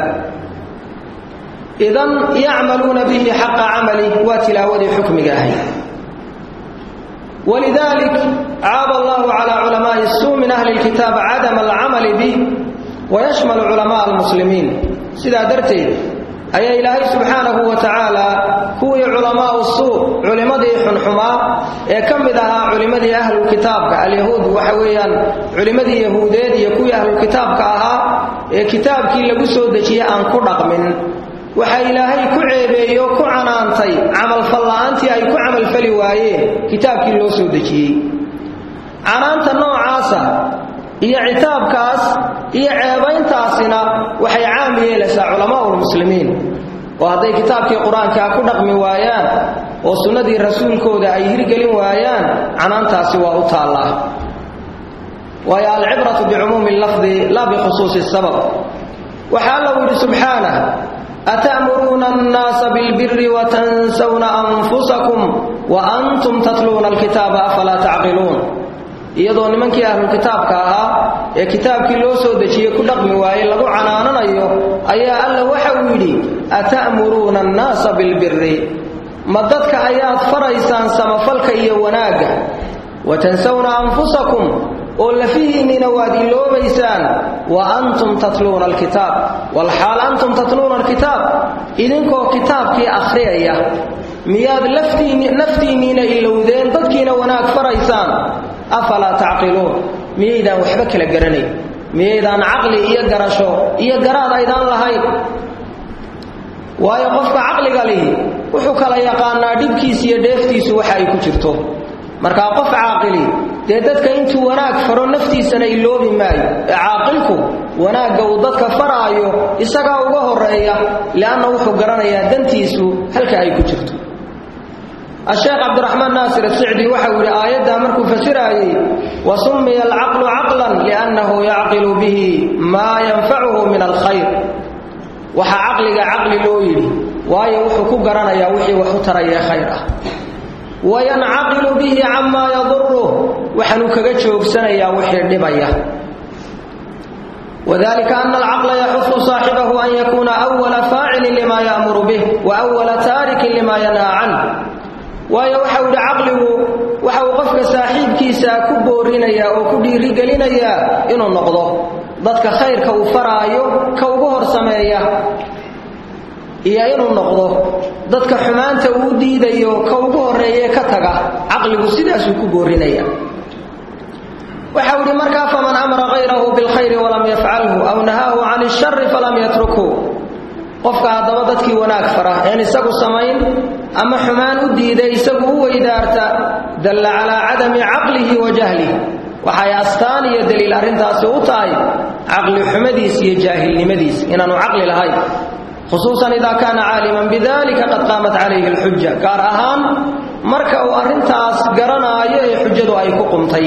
idan yacmaluuna bihi xaqa camalih waa tilaawadii xukmiga ahay walidalik caaba allahu calaa culamaai suu min ahli lkitaab cadama alcamali bih wayashmalu culamaa almuslimiin sidaa darteed ayaa ilaahay subxaanahu wa tacaala kuwii culamaau suu culimmadii xunxumaa ee ka mid ahaa culimmadii ahlulkitaabka alyahuud waxa weeyaan culimmadii yahuudeed iyo kuwii ahlulkitaabka ahaa ee kitaabkii lagu soo dejiyey aan ku dhaqmin waxaa ilaahay ku ceebeeyo ku canaantay camalfalla'aantii ay ku camalfali waayeen kitaabkii loo soo dejiyey canaanta noocaasa iyo citaabkaas iyo ceebayntaasina waxay caam yeelaysaa culamaa'ulmuslimiin oo hadday kitaabkii qur-aankaa ku dhaqmi waayaan oo sunnadii rasuulkooda ay hirgelin waayaan canaantaasi waa u taallaa waayo alcibratu bicumuumi lafdi laa bikhusuusi sabab waxaa allau yidhi subxaanah ata'muruuna annaasa bilbiri watansawna anfusakum wa antum tatluuna alkitaaba afalaa tacqiluun iyadoo nimankii ahlulkitaabka ahaa ee kitaabkii loo soo dejiyey ku dhaqmi waaye lagu canaananayo ayaa alla waxa uu yidhi ata'muruuna annaasa bilbiri ma dadka ayaad faraysaan samafalka iyo wanaagga watansawna anfusakum oo lafihiinniina waad iloobaysaan wa antum tatluuna alkitaab walxaal antum tatluuna alkitaab idinkoo kitaabkii akhriyaya miyaad naftiinniina ilowdeen dadkiina wanaag faraysaan afalaa tacqiluun miyaydaan waxba kala garanayn miyaydaan caqli iyo garasho iyo garaad aydaan lahayn waayo qofka caqliga lihi wuxuu kala yaqaanaa dhibkiisa iyo dheeftiisu waxa ay ku jirto markaa qof caaqili dee dadka intuu wanaag faro naftiisana iloobi maayo ee caaqilku wanaagga uu dadka faraayo isagaa uga horeeya lianna wuxuu garanayaa dantiisu halka ay ku jirto asheekh cabdiraxmaan naasir asicdi waxau yidhi aayaddaa markuu fasiraayey wa summiya alcaqlu caqlan liannahu yacqilu bihi maa yanfacuhu min alkhayr waxaa caqliga caqli loo yidhi waayo wuxuu ku garanayaa wixii wax u tarayee khayr ah wayancaqilu bihi camaa yaduruh waxaanuu kaga joogsanayaa wixii dhibaya wadalika ana alcaqla yaxufu saaxibahu an yakuuna awala faacilin lima ya'muru bih wa awala taarikin lima yanhaa canh waayo waxau yidhi caqligu waxa uu qofka saaxiibkiisa ku boorinayaa oo ku dhiirigelinayaa inuu noqdo dadka khayrka uu faraayo ka ugu hor sameeya iyo inuu noqdo dadka xumaanta uu diidayo ka ugu horreeyee ka taga caqligu sidaasuu ku boorinaya waxau yidhi markaa faman amara hayrahu bilkhayri walam yafcalhu aw nahaahu can ishari falam yatrukhu qofka haddaba dadkii wanaag fara een isagu samayn ama xumaan u diiday isagu u weydaarta dalla calaa cadami caqlihi wa jahlihi waxay astaan iyo daliil arrintaasi u tahay caqli xumadiis iyo jaahilnimadiis inaanu caqli lahayn khusuusan idaa kaana caaliman bidalika qad qaamat calayhi alxuja gaar ahaan marka uu arrintaas garanaayo ee xujadu ay ku qumtay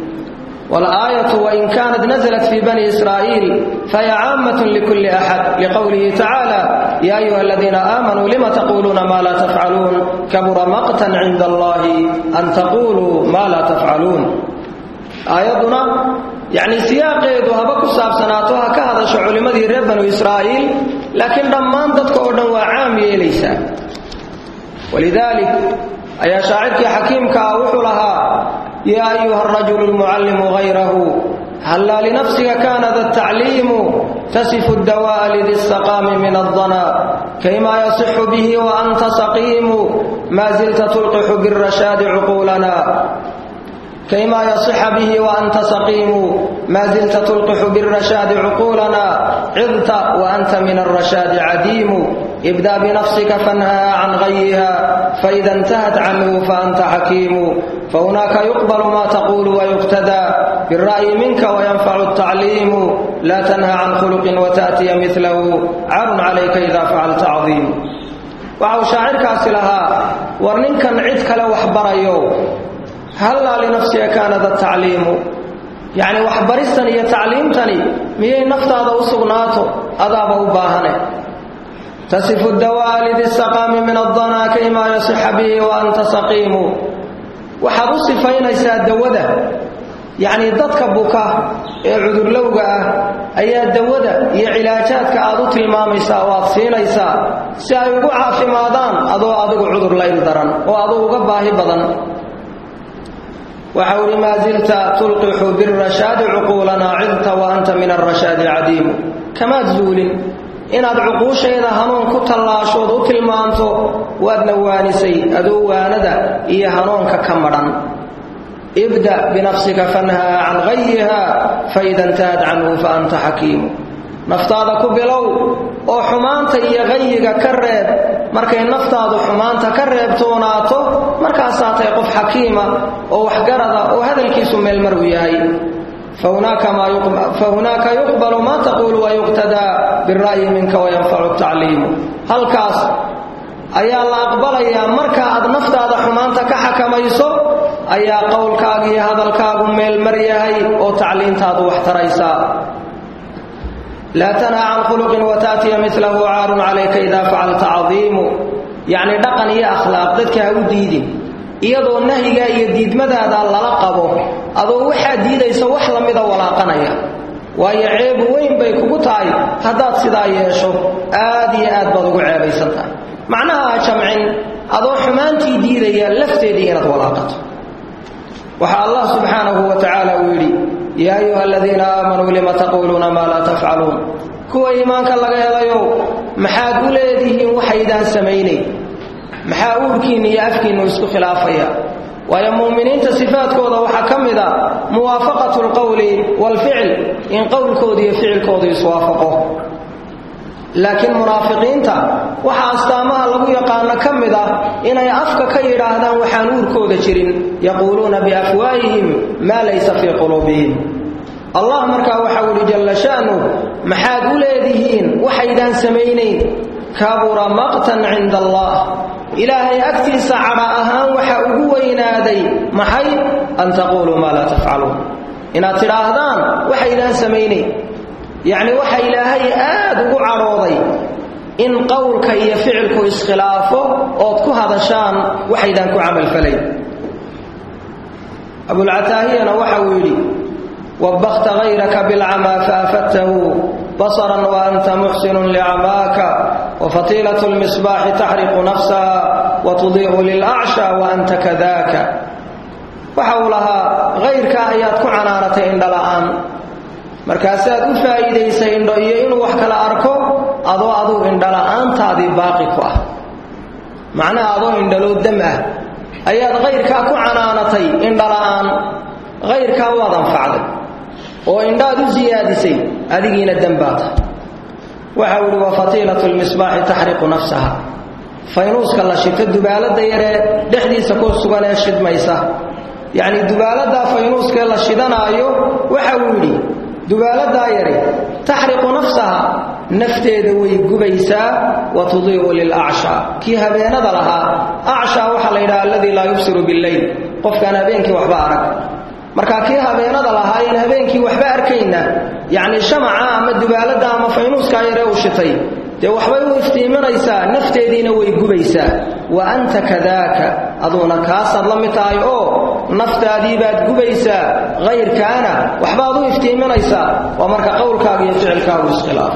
walaayatu wain kaanat naزlat fii bani israa'iil fahiya caammat likulli axad liqowlihi tacaala ya ayuha aladiina aamanuu lima taquuluuna maa laa tafcaluun kabura maqtan cinda allahi an taquluu maa laa tafcaluun aayadduna yacni siyaaqeedu haba ku saabsanaato ha ka hadasho culimmadii reer banu israa'iil laakiin dhammaan dadka oo dhan waa caam yeelaysaa walidaalik ayaa shaacirkii xakiimka ah wuxuu lahaa yaa ayuha arajulu lmucallimu hayrahu hallaa linafsika kaana da tacliimu tasifu dawaa'a lidi saqaami min aldana kayma yasixu bihi wa anta saqiimu maa zilta tulqixu birashaadi cuquulana كيما يصح به وأنت سقيم ما زلت تلقح بالرشاد عقولنا عظت وأنت من الرشاد عديم ابدأ بنفسك فانهى عن غيها فإذا انتهت عنه فأنت حكيم فهناك يقبل ما تقول ويقتدى بالرأي منك وينفع التعليم لا تنهى عن خلق وتأتي مثله عار عليك إذا فعلت عظيم وعو شاعركاس لها ورننكا عدك لو حبريو hallaa linafsiga kaanada tacliimu yacni waxbaristan iyo tacliimtani miyay naftaada u sugnaato adaaba u baahane tasifu dawaa lidi saqaami min addanaa kaymaa yasixa bihi wa anta saqiimu waxaad u sifaynaysaa dawada yacnii dadka buka ee cudurlowga ah ayaa dawada iyo cilaajaadka aad u tilmaamaysaa waad siinaysaa si ay ugu caafimaadaan adoo adigu cudur layl daran oo aduu uga baahi badan waxa uhi maa zilta tulqixu birashaadi cuquulanaa cidta wa anta min arashaadi cadiimu kamaad zuulin inaad cuquushayda hanuun ku tallaashood u tilmaanto waadna waanisay adoo waanada iyo hanuunka ka madhan ibda binafsika fanhaa can gayiha faida intahad canhu fa anta xakiimu naftaada ku bilow oo xumaanta iyo qayiga ka reeb markay naftaadu xumaanta ka reebtoonaato markaasaa tahay qof xakiima oo waxgarada oo hadalkiisu meelmar u yahay fahunaaka yuqbalu maa taquulu wayuqtadaa bira'yi minka wayanfacu tacliimu halkaas ayaa la aqbalayaa marka aad naftaada xumaanta ka xakamayso ayaa qowlkaaga iyo hadalkaagu meelmar yahay oo tacliintaadu wax taraysaa laa tanha can khuluqin wataatiya milahu caarun calayka idaa facalta cadiimu yacni dhaqan iyo akhlaaq dadka ha u diidin iyadoo nahyigaa iyo diidmadaada lala qabo adoo waxaad diidaysa wax lamida walaaqanaya waayo ceebu weyn bay kugu tahay haddaad sidaa yeesho aad iyo aad baad ugu ceebaysan tahay macnaha ha jamcin adoo xumaantii diidaya lafteedii inaad walaaqato waxaa allah subxaanahu wa tacaala uu yidhi yaa ayuha aladiina aamanuu lima taquuluuna maa laa tafcaluun kuwa iimaanka laga helayow maxaad u leedihiin waxaydaan samaynayn maxaa uurkiinna iyo afkiinnu isku khilaafaya waayo mu'miniinta sifaadkooda waxaa ka mid a muwaafaqatu alqowli waalficil in qowlkooda iyo ficilkoodu iswaafaqo laakiin munaafiqiinta waxaa astaamaha lagu yaqaano ka mid ah inay afka ka yidhaahdaan waxaan uurkooda jirin yaquuluuna biafwaahihim maa laysa fii quluubihim allah markaa waxau ihi jalla sha'nu maxaad u leedihiin waxaydaan samaynayn kabura maqtan cinda allah ilaahay agtiisa cadha ahaan waxa ugu weynaaday maxay an taquuluu maa laa tafcaluun inaad tidhaahdaan waxaydaan samaynayn yacni waxa ilaahay aad ugu cadhooday in qowlka iyo ficilku iskhilaafo ood ku hadashaan waxaydaan ku camalfalayn abulcataahiyana waxa uu yidhi wabbakta hayraka bilcamaa faafadtahu basaran wa anta muxsinun licamaaka wafatiilatu lmisbaaxi taxriqu nafsaha watudiicu lilacsha wa anta kadaaka waxa uu lahaa hayrka ayaad ku canaanatay indhala'aan markaasaad u faa'iidaysay indho iyo inuu wax kala arko adoo aduu indhala'aantaadii baaqi ku ah macnaha adoo indhaloo dam ah ayaad hayrkaa ku canaanatay indhala'aan hayrkaa waad anfacday oo indhaad u siyaadisay adigiina dembaata waxau ihi wa fatiilatu lmisbaaxi taxriqu nafsaha faynuuska la shito dubaalada yaree dhexdiisa ku sugan ee shidmaysa yacni dubaaladaa faynuuskee la shidanaayo waxa uu yidhi dubaaladaa yari taxriqu nafsaha nafteeda way gubaysaa wa tudiicu lilacshaa kii habeenada lahaa acshaa waxaa la yidhaha alladii laa yubsiru billeyl qofkaan habeenkii waxba arag marka kii habeenada lahaa in habeenkii waxba arkayna yacni shamaca ama dubaalada ama faynuuskaa yaree uu shitay dee waxbay u iftiiminaysaa nafteediina way gubaysaa wa anta kadaaka aduuna kaasaad la mid tahay oo naftaadii baad gubaysaa hayrkaana waxbaad u iftiiminaysaa waa marka qowlkaaga iyo ficilkaagu iskhilaaf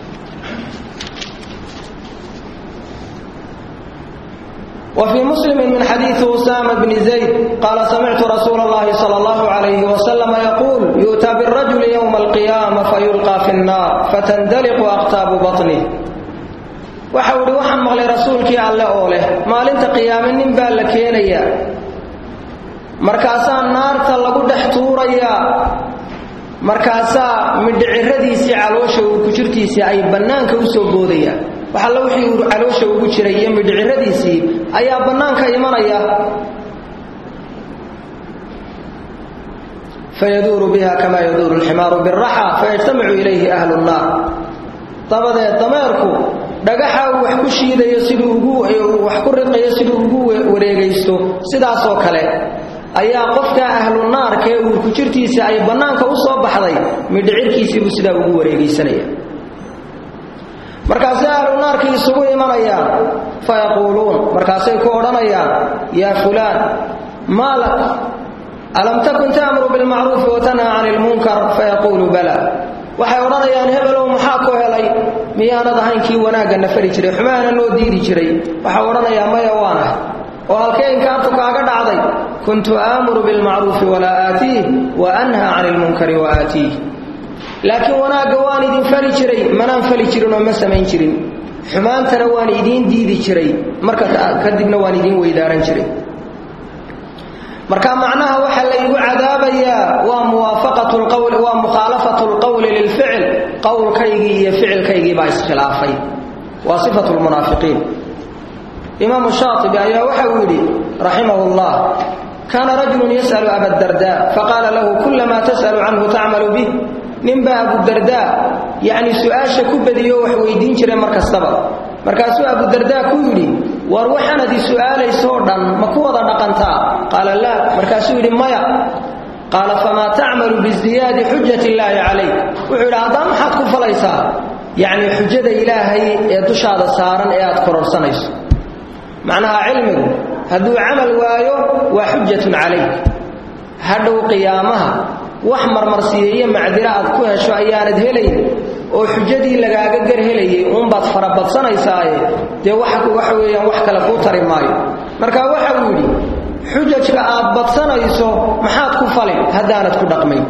وفي مسلم من حديث أسامة بن زيد قال سمعت رسول الله صلى الله عليه وسلم يقول يؤتى بالرجل يوم القيامة فيلقى في النار فتندلق أقتاب بطنه وحول وحن مغلي رسولك على أوله ما لنت قيام نبال لكينيا مركاسا النار تلقوا دحتوريا markaasaa midhiciradiisii caloosha uu ku jirtiisii ay bannaanka u soo boodayaan waxalla wixii uu caloosha ugu jiray iyo midhiciradiisii ayaa bannaanka imanaya fayaduuru biha kamaa yaduuru alximaaru biraxa fayajtamicu ilayhi ahlu nnaar dabadeed dameerku dhagaxa uu wax ku shiidayo siduu ugu wax ku riqayo siduu ugu wareegaysto sidaasoo kale ayaa qofka ahlu naarka ee uurku jirtiisa ay bannaanka u soo baxday midhicirkiisiibuu sidaa ugu wareegaysanaya markaasay ahlu naarkii isugu imanayaan fayaquuluun markaasay ku odhanayaan yaa fulaan maa lak alam takun ta'muru bilmacruufi watanhaa cani ilmunkar fayaquulu bala waxay odhanayaan hebelow maxaa ku helay miyaanad ahayn kii wanaagga na fari jiray xumaana noo diidi jiray waxau odhanayaa maya waanah oo halkee inkaartu kaaga dhacday kuntu aamuru bilmacruufi walaa aatiih wa anhaa cani ilmunkari wa aatiih laakiin wanaagga waan idin fali jiray manaan fali jirin oo ma samayn jirin xumaantana waan idiin diidi jiray marka kadibna waan idiin weydaaran jiray marka macnaha waxa la igu cadaabayaa waa muwaafaqatu lqawl waa mukhaalafatu lqowli lilficil qowlkaygii iyo ficilkaygii baa iskhilaafay waa sifatu lmunaafiqiin imaamu shaatibi ayaa waxa uu yidhi raximahu llah kaana rajulun yas'alu abadarda faqaala lahu kulamaa tas'alu canhu tacmalu bih ninbaa abudardaa yacni su-aasha ku badiyo wax weydiin jiray mar kastaba markaasuu abudardaa ku yidhi war waxaanad i su'aalaysoo dhan ma ku wada dhaqantaa qaala laa markaasuu yidhi maya qaala famaa tacmalu biziyaadi xujat illaahi calayk wuxuu yidhi haddaa maxaad ku falaysaa yacni xujada ilaahay ee dushaada saaran ee aad kororsanayso macnaha cilmigu hadduu camal waayo waa xujatun calayk hadhow qiyaamaha wax marmarsiiya iyo macdira aad ku hesho ayaanad helayn oo xujadii lagaaga gar helayay uunbaad farabadsanaysaay dee waxa weeyaan wax kale kuu tari maayo marka waxa uu yidhi xujajka aad badsanayso maxaad ku falin haddaanad ku dhaqmayn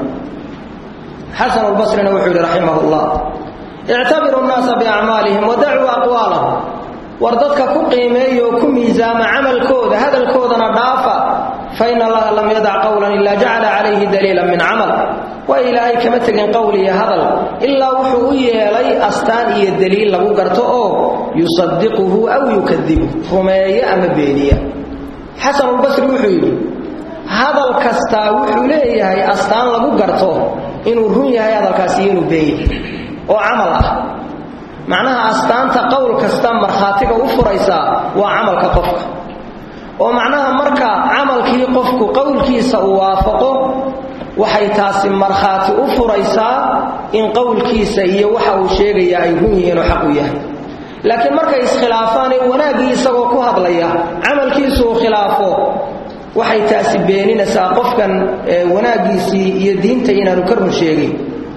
xasanulbasrina wuxuu yidhi raximah llah ictabiru nnaasa biacmaalihim wadacuu aqwaalahum war dadka ku qiimeeya oo ku miisaama camalkooda hadalkoodana dhaafa fa in allaha lam yadac qowlan ilaa jacala calayhi daliilan min camal waa ilaahay kama tegin qowl iyo hadal ilaa wuxuu u yeelay astaan iyo daliil lagu garto oo yusadiquhu aw yukadibu rumeeya ama beeniya xasanulbasri wuxuu yidhi hadal kastaa wuxuu leeyahay astaan lagu garto inuu run yahay hadalkaasi iyo inuu been yahay oo camal ah macnaha astaanta qowl kasta markhaatiga u furaysaa waa camalka qofka oo macnaha marka camalkii qofku qowlkiisa uu waafaqo waxay taasi markhaati u furaysaa in qowlkiisa iyo waxa uu sheegaya ay run yihiin oo xaq u yahay laakiin markay iskhilaafaan ee wanaaggii isagoo ku hadlaya camalkiisu uu khilaafo waxay taasi beeninaysaa qofkan wanaaggiisii iyo diinta inaanu ka run sheegin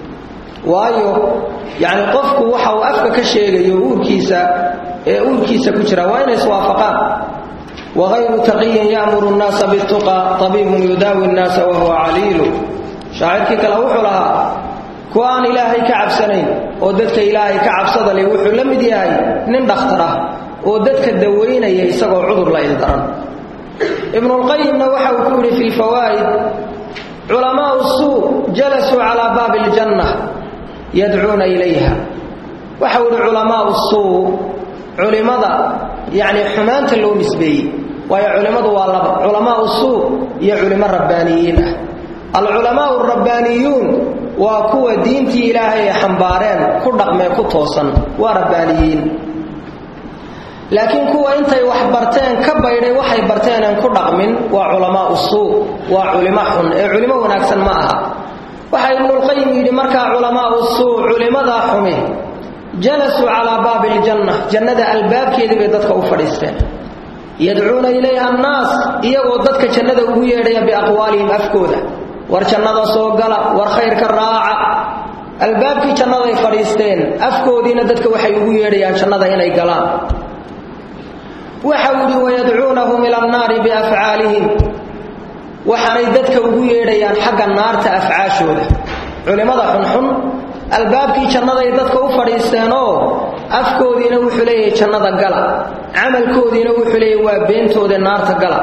waayo yacni qofku waxa uu afka ka sheegayo uurkiisa ee uurkiisa ku jira waa inay iswaafaqaan wagayru taqiyin ya'muru nnaasa bituqa tabiibun yudaawi nnaasa wahuwa caliilu shaacirkii kale wuxuu lahaa kuwa aan ilaahay ka cabsanayn oo dadka ilaahay ka cabsada leh wuxuu la mid yahay nin dhakhtar ah oo dadka dawaynaya isagoo cudur la ildaran ibnulqayimna waxa uu ku yidhi fi lfawaa'id culamaau suu jalasuu calaa baabi aljanna yadcuuna ilayha waxau yidhi culamaau suu culimmada yacni xumaanta loo nisbeeyey waayo culimmadu waa laba culamaau suu iyo culimo rabbaaniyiin ah alculamaau rabbaaniyuun waa kuwa diintii ilaahay ay xambaareen ku dhaqmee ku toosan waa rabbaaniyiin laakiin kuwa intay wax barteen ka baydhay waxay barteeneen ku dhaqmin waa culamaau suu waa culimo xun ee culimo wanaagsan ma aha waxaa ibnulqayim yidhi markaa culamaau suu culimadaa xumi jalasuu calaa baabi aljanna jannada albaabkeedii bay dadka u fadhiisteen yadcuuna ilayha annaas iyagoo dadka jannada ugu yeedhaya biaqwaalihim afkooda war jannada soo gala war khayrka raaca albaabkii jannaday fadhiisteen afkoodiina dadka waxay ugu yeedhayaan jannada inay galaan waxau yidhi wayadcuunahum ila annaari biafcaalihim waxaanay dadka ugu yeedhayaan xagga naarta afcaashooda culimmada xunxun albaabkii jannaday dadka u fadhiisteenoo afkoodiina wuxuu leeyahay jannada gala camalkoodiina wuxuu leeyahay waa beentooda naarta gala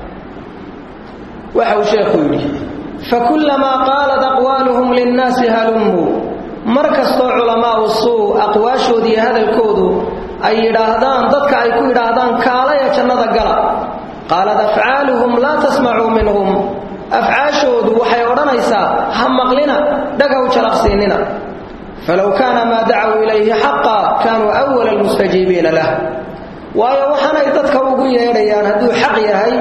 waxa uu sheekhu yidhi fakullamaa qaalat aqwaaluhum linnaasi halummuu mar kastoo culamaau suu aqwaashoodii hadalkoodu ay yidhaahdaan dadka ay ku yidhaahdaan kaalaya jannada gala qaalat afcaaluhum laa tasmacuu minhum afcaashoodu waxay odhanaysaa ha maqlina dhagaw jalaqsiinina falow kaana maa dacuu ilayhi xaqa kaanuu awala almustajiibiina lah waayo waxaanay dadka ugu yeedhayaan hadduu xaq yahay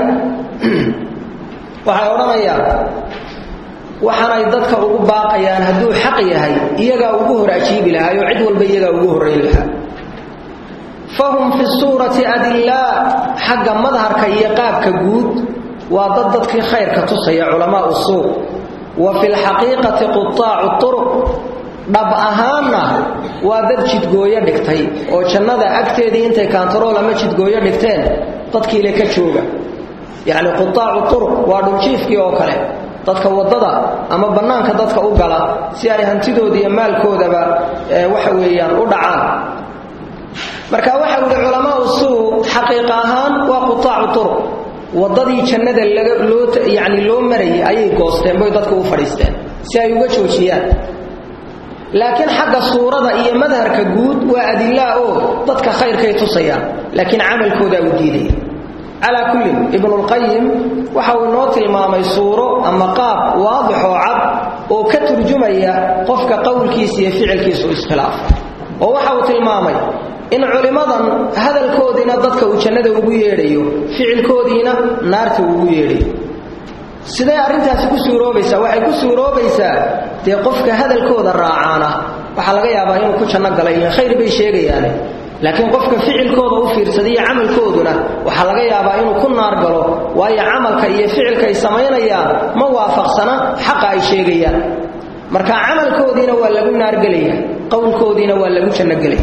waxay odhanayaan waxaanay dadka ugu baaqayaan hadduu xaq yahay iyagaa ugu hor ajiibi lahaa oo cid walba iyagaa ugu horrayn lahaa fahum fi suurati adillaa xagga madharka iyo qaabka guud waa dad dadkii khayrka tusaya culamaau suuq wa fi lxaqiiqati qutaacu turuq dhab ahaanna waa dad jidgooyo dhigtay oo jannada agteedii intay kaantarool ama jidgooyo dhigteen dadkiile ka jooga yacni qutaacu turuq waa dhuljiifkii oo kale dadka waddada ama bannaanka dadka u gala si ay hantidooda iyo maalkoodaba waxa weeyaan u dhacaan marka waxa uhi culamaau suu xaqiiqa ahaan waa qutaacu turuq waddadii jannada laga loo yacni loo marayay ayay goosteen boy dadka u fadhiisteen si ay uga joojiyaan laakiin xagga suurada iyo madharka guud waa adilaa oo dadka khayrkay tusayaan laakiin camalkoodaa u diidaya calaa kullin ibnulqayim waxa uu inoo tilmaamay suuro ama qaab waadix oo cad oo ka turjumaya qofka qowlkiisa iyo ficilkiisu iskhilaafa oo waxa uu tilmaamay in culimmadan hadalkoodiina dadka uu jannada ugu yeedhayo ficilkoodiina naarta uu ugu yeedhayo siday arrintaasi ku suuroobaysaa waxay ku suuroobaysaa dee qofka hadalkooda raacaana waxaa laga yaabaa inuu ku janno galay iyo khayr bay sheegayaane laakiin qofka ficilkooda u fiirsaday iyo camalkooduna waxaa laga yaabaa inuu ku naar galo waayo camalka iyo ficilka ay samaynayaan ma waafaqsana xaqa ay sheegayaan marka camalkoodiina waa lagu naargelaya qowlkoodiina waa lagu jannogelaya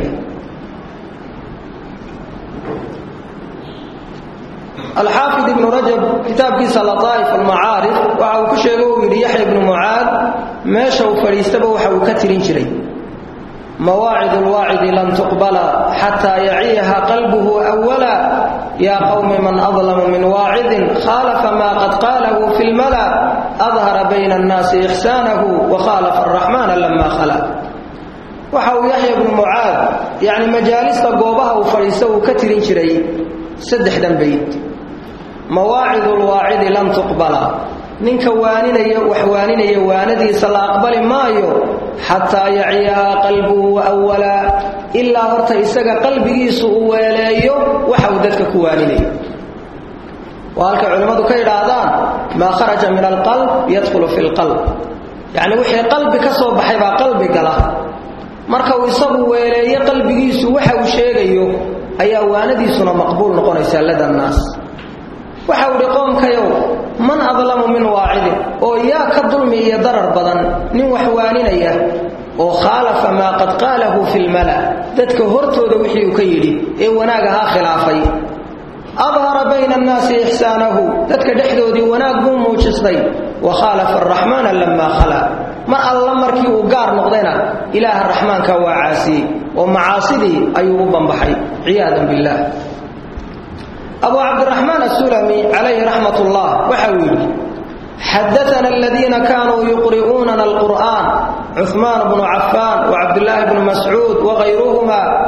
alxaafid ibnu rajab kitaabkiisa lataa'if almacaarif waxa uu ku sheego uu yidhi yaxya ibnu mucaad meesha uu fadhiistaba waxa uu ka tirin jiray mawaacid lwaacidi lan tuqbala xataa yaciyaha qalbuhu awala yaa qowmi man adlamu min waacidin khaalafa maa qad qaalahu fi lmala adhara bayna annaasi ixsaanahu wa khaalafa araxmaana lama khala waxa uu yaxya ibnu mucaad yacni majaalista goobaha uu fadhiista uu ka tirin jiray saddexdan bayd mawaacid lwaacidi lan tuqbala ninka waaninaya wax waaninaya waanadiisa la aqbali maayo xataa yaciyahaa qalbuhu awalaa ilaa horta isaga qalbigiisu uu weeleeyo waxa uu dadka ku waaninayo waa halkay culimmadu ka yidhaahdaan maa kharaja min alqalb yadkhulu fi lqalb yacni wixii qalbi ka soo baxay baa qalbi gala marka uu isagu weeleeyo qalbigiisu waxa uu sheegayo ayaa waanadiisuna maqbuul noqonaysaa lada nnaas waxa uu hi qoomkayow man adlamu min waacidin oo yaa ka dulmi iyo darar badan nin wax waaninaya oo khaalafa maa qad qaalahu fi lmala dadka hortooda wixii uu ka yidhi ee wanaag ahaa khilaafay adhara bayna annaasi ixsaanahu dadka dhexdoodii wanaag buu muujistay wa khaalafa araxmaana lamaa khala mar alla markii uu gaar noqdayna ilaaha raxmaanka waa caasiyey oo macaasidii ayuu u banbaxay ciyaadan billaah abu cabdiraxmaan asulami calayhi raxmat ullah waxa uu yidhi xadaana aladiina kaanuu yuqri'uunana alqur'aan cuhmaan bnu cafaan wacabdillaahi bnu mascuud wagayruhuma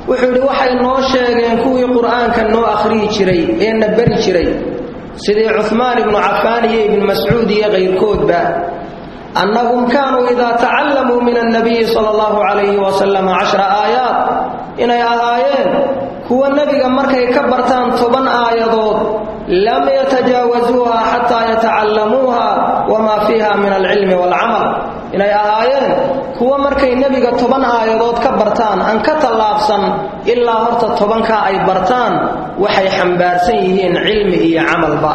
wuxuu yidhi waxay noo sheegeen kuwii qur'aanka noo akhriyi jiray ee na beri jiray sidii cuhmaan ibnu cafaan iyo ibnu mascuud iyo kayrkoodba annahum kaanuu idaa tacallamuu min annabiyi sala allahu calayhi wasalam cashra aayaat inay ahaayeen kuwa nebiga markay ka bartaan toban aayadood lam yatajaawasuuha xataa yatacallamuuha wamaa fiiha min alcilmi waalcamal inay ahaayeen kuwa markay nebiga toban aayadood ka bartaan aan ka tallaabsan ilaa horta tobankaa ay bartaan waxay xambaarsan yihiin cilmi iyo camalba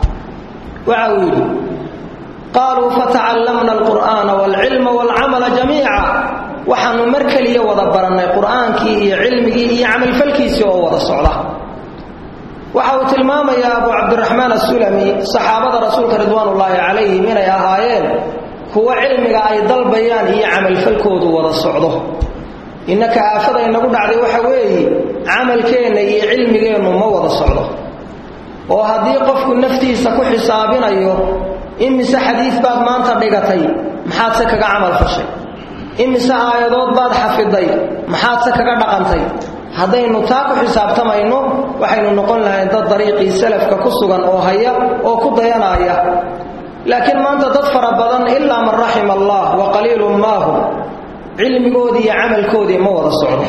waxa uu yidhi qaaluu fatacallamna alqur'aana waalcilma waalcamala jamiica waxaannu mar keliya wada barannay qur'aankii iyo cilmigii iyo camalfalkiisii oo wada socda waxa uu tilmaamayaa abu cabdiraxmaan assulami saxaabada rasuulka ridwaanullaahi calayhim inay ahaayeen kuwa cilmiga ay dalbayaan iyo camalfalkoodu wada socdo innaka aafada inagu dhacday waxa weeye camalkeenna iyo cilmigeennu ma wada socdo oo haddii qofku naftiisa ku xisaabinayo imise xadiid baad maanta dhigatay maxaadse kaga camal fashay imise aayadood baad xafiday maxaadse kaga dhaqantay haddaynu taa ku xisaabtamayno waxaynu noqon lahayn dad dariiqii salafka ku sugan oo haya oo ku dayanaya laakiin maanta dad fara badan ilaa man raxima allah wa qaliilun maahum cilmigoodii iyo camalkoodii ma wada socdo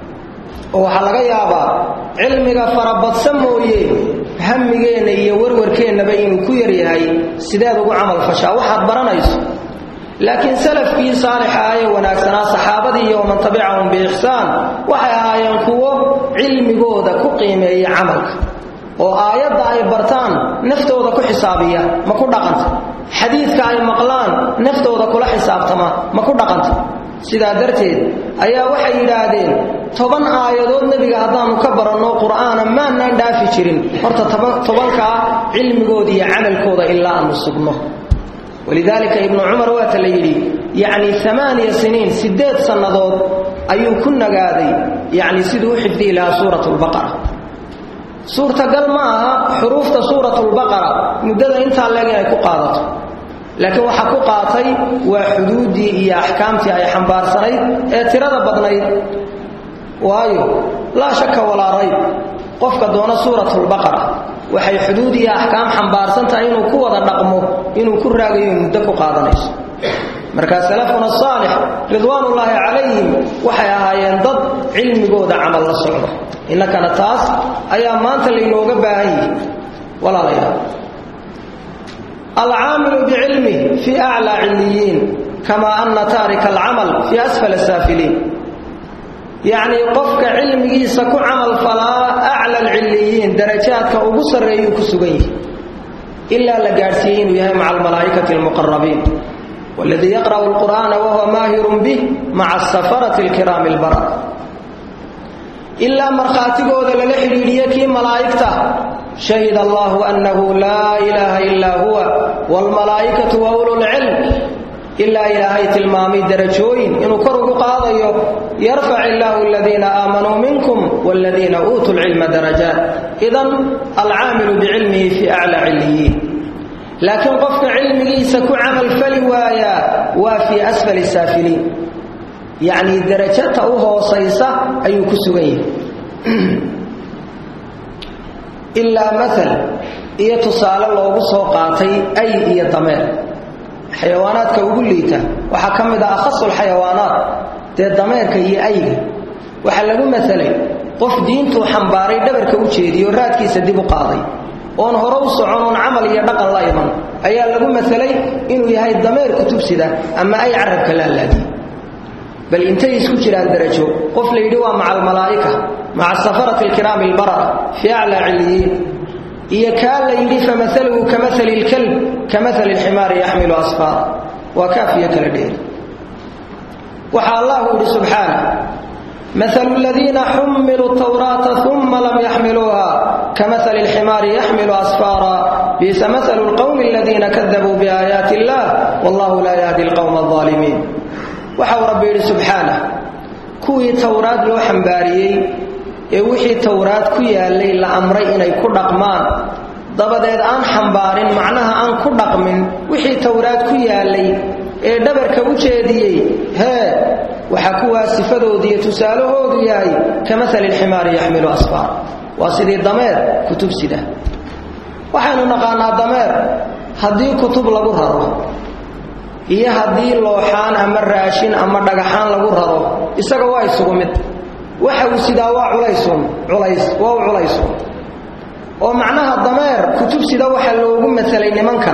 oo waxaa laga yaabaa cilmiga farabadsa mooye hamigeenna iyo warwarkeennaba inuu ku yaryahay sideed ugu camal fashaa waxaad baranayso laakiin salafkii saalixa ee wanaagsanaa saxaabadii iyo waman tabicahum biixsaan waxay ahaayeen kuwo cilmigooda ku qiimeeya camalka oo aayadda ay bartaan naftooda ku xisaabiya ma ku dhaqanta xadiidka ay maqlaan naftooda kula xisaabtama ma ku dhaqanta sidaa darteed ayaa waxay yidhaahdeen toban aayadood nebiga haddaannu ka baranno qur'aana maannaan dhaafi jirin horta tobankaa cilmigooda iyo camalkooda ilaa aanu sugno walidaalika ibnu cumar waata la yidhi yacni amaaniya siniin siddeed sannadood ayuu ku nagaaday yacni siduu u xifdihi lahaa suurat lbaqara suurtagal ma aha xuruufta suuratulbaqara muddada intaa leeg inay ku qaadato laakiin waxaa ku qaatay waa xuduuddii iyo axkaamtii ay xambaarsanayd ee tirada badnayd waayo laa shaka walaa rayb qofka doona suuratulbaqara waxay xuduud iyo axkaam xambaarsan tahay inuu ku wada dhaqmo inuu ku raagayo muddo ku qaadanayso markaa salafuna saalix ridwaanullaahi calayhim waxay ahaayeen dad cilmigooda camal la socdo innakana taas ayaa maanta laynooga baahan yihi walaalayaal alcaamilu bicilmih fii aclaa cilliyiin kamaa anna taarika alcamal fii asfala saafiliin yacnii qofka cilmigiisa ku camal falaa acla alcilliyiin darajaadka ugu sarreeyuu ku sugan yihi ilaa la gaadhsiiyey inuu yahay maca almalaa'ikati almuqarabiin waladii yaqra'u alqur'aana wahuwa maahirun bih maca asafarati alkiraami albarara ilaa markhaatigooda lala xidhiidhiye kii malaa'igta shahid allahu annahu laa ilaaha illaa huwa waalmalaa'ikatu wa ululcilm ilaa ilaahay tilmaamay darajooyin inuu kor ugu qaadayo yarfac illaahu aladiina aamanuu minkum waaladiina uutuu lcilma darajaat idan alcaamilu bicilmihi fii aclaa cilliyiin laakiin qofka cilmigiisa ku camalfali waayaa waa fii asfali saafiliin yacnii darajata u hoosaysa ayuu ku sugan yahay ilaa maal iyo tusaale loogu soo qaatay ay iyo dameer xayawaanaadka ugu liita waxaa ka mid ah akhasulxayawaanaat dee dameerka iyo ayga waxaa lagu matalay qof diintuu xambaaray dhabarka u jeediyo raadkiisa dib u qaaday oon hore u socon oon camal iyo dhaqan la iman ayaa lagu matalay inuu yahay dameer kutubsida ama ay carabka laalaadiye bal intay isku jiraan darajo qof la yidhi waa maca almalaa'ika maca safarati alkiraami albarara fii aclaa cilliyiin iyo kaa la yidhi famaluhu kamali lkalb kamali lximaari yaxmilu asfaara waa kaafiyo kala dheeri waxaa allahu yidhi subxaana malu ladiina xumiluu tawraata uma lam yaxmiluuha kamali lximaari yaxmilu asfaara bisa malu lqowmi aladiina kadabuu biaayaati illah wallahu laa yahdi lqowma alظaalimiin waxau rabbi yidhi subxaana kuwii towraad loo xambaariyey ee wixii towraad ku yaallay la amray inay ku dhaqmaan dabadeed aan xambaarin macnaha aan ku dhaqmin wixii towraad ku yaallay ee dhabarka u jeediyey hee waxaa kuwaa sifadoodu iyo tusaalahoodu yahay ka maali lximaari yaxmilu asfaar waa sidii dameer kutub sida waxaynu naqaanaa dameer haddii kutub lagu raro iyo haddii looxaan ama raashin ama dhagaxaan lagu raro isaga waa isugu mid waxa uu sidaa waa culaysun culays waa u culaysun oo macnaha dameer kutub sida waxaa loogu matalay nimankan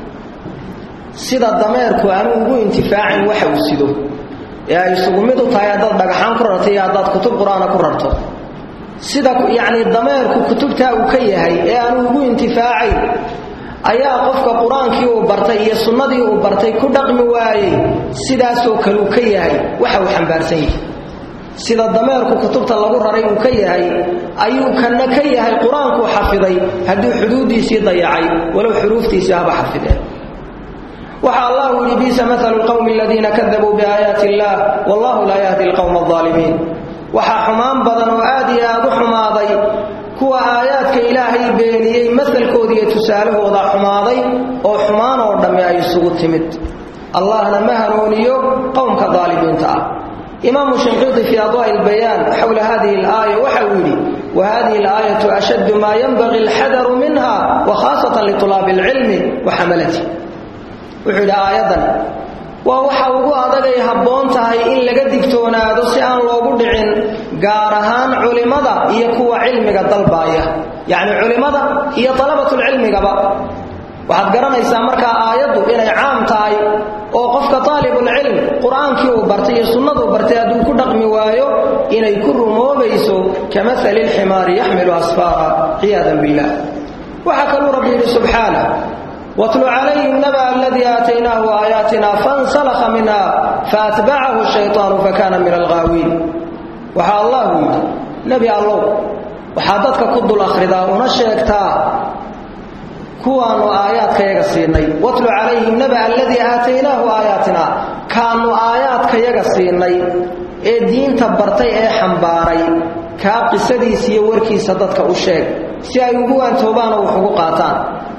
sida dameerku aanu ugu intifaacin waxa uu sido ee ay isugu mid u tahay haddaad dhagaxaan ku rarto iyo haddaad kutub qur-aana ku rarto sida yacni dameerku kutubtaa uu ka yahay ee aanu ugu intifaacayn ayaa qofka qur-aankii uu bartay iyo sunnadii uu bartay ku dhaqmi waayey sidaasoo kale uu ka yahay waxa uu xambaarsan yahay sida dameerku kutubta lagu raray uu ka yahay ayuu kana ka yahay qur-aankuu xafiday hadduu xuduuddiisii dayacay walow xuruuftiisii haba xafideen waxa allahu yidhi biisa maalu lqowmi aladiina kadabuu biaayaati illaah wallahu laa yahdi alqowma alaalimiin waxaa xumaan badan oo aad iyo aad u xumaaday kuwa aayaadka ilaahay beeniyey masalkooda iyo tusaalahooda xumaaday oo xumaan oo dhamme ay isugu timid allahna ma hanuuniyo qowmka daalimiinta ah imaamu shinqiiti fii adwaa'i lbayaan xowla hadihi alaaya waxa uu yidhi wa hadihi alaayatu ashaddu maa yanbaghi alxadaru minha wa khaasatan litulaabi alcilmi wa xamalati wuxuu yidhi aayaddan waa waxa ugu adagay habboon tahay in laga digtoonaado si aan loogu dhicin gaar ahaan culimmada iyo kuwa cilmiga dalbaaya yacni culimmada iyo dalabatulcilmigaba waxaad garanaysaa markaa aayaddu inay caam tahay oo qofka taalibulcilm qur-aankii uu bartay iyo sunnaduu bartay hadduu ku dhaqmi waayo inay ku rumoobayso ka maali lximaari yaxmilu asfaara ciyaadan billah waxaa kaluu rabbi yidhi subxaanah watlu calayhim naba aladii aataynaahu aayaatina fansalakha minha faatbacahu shayطaanu fakana min alghaawiin waxaa allahu yidhi nebi allow waxaa dadka ku dul akhridaa una sheegtaa kuwaannu aayaadkayaga siinay watlu calayhim naba aladii aataynaahu aayaatina kaannu aayaadkayaga siinay ee diinta bartay ee xambaaray kaa qisadiisa iyo warkiisa dadka u sheeg si ay ugu waantoobaan oo wax ugu qaataan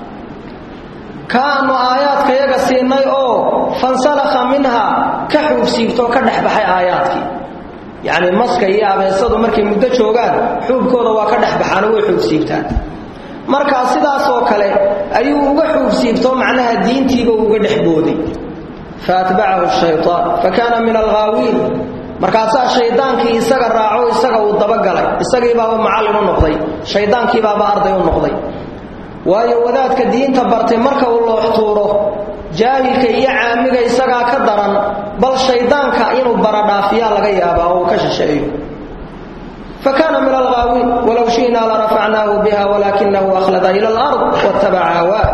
kaannu aayaadkayaga siinay oo fansalakha minha ka xuubsiibtoo ka dhex baxay aayaadkii yacni maska iyo abeesadu markay muddo joogaan xuubkooda waa ka dhex baxaano way xuubsiibtaan markaa sidaasoo kale ayuu uga xuubsiibtoo macnaha diintiiba uga dhex booday faatbacahu shaytaan fa kaana min alghaawiin markaasaa shaydaankii isaga raaco isaga uu dabagalay isagiibaaba macallin u noqday shayddaankiibaaba arday u noqday waayo wadaadka diinta bartay marka uu looxtuuro jaahilka iyo caamiga isagaa ka daran bal shayddaanka inuu baradhaafiyaa laga yaabaa oo uu ka shisheeyo fa kaana min alghaawiin walow shi'naa larafacnaahu biha walaakinahu akhlada ila alard wattabaca hawaa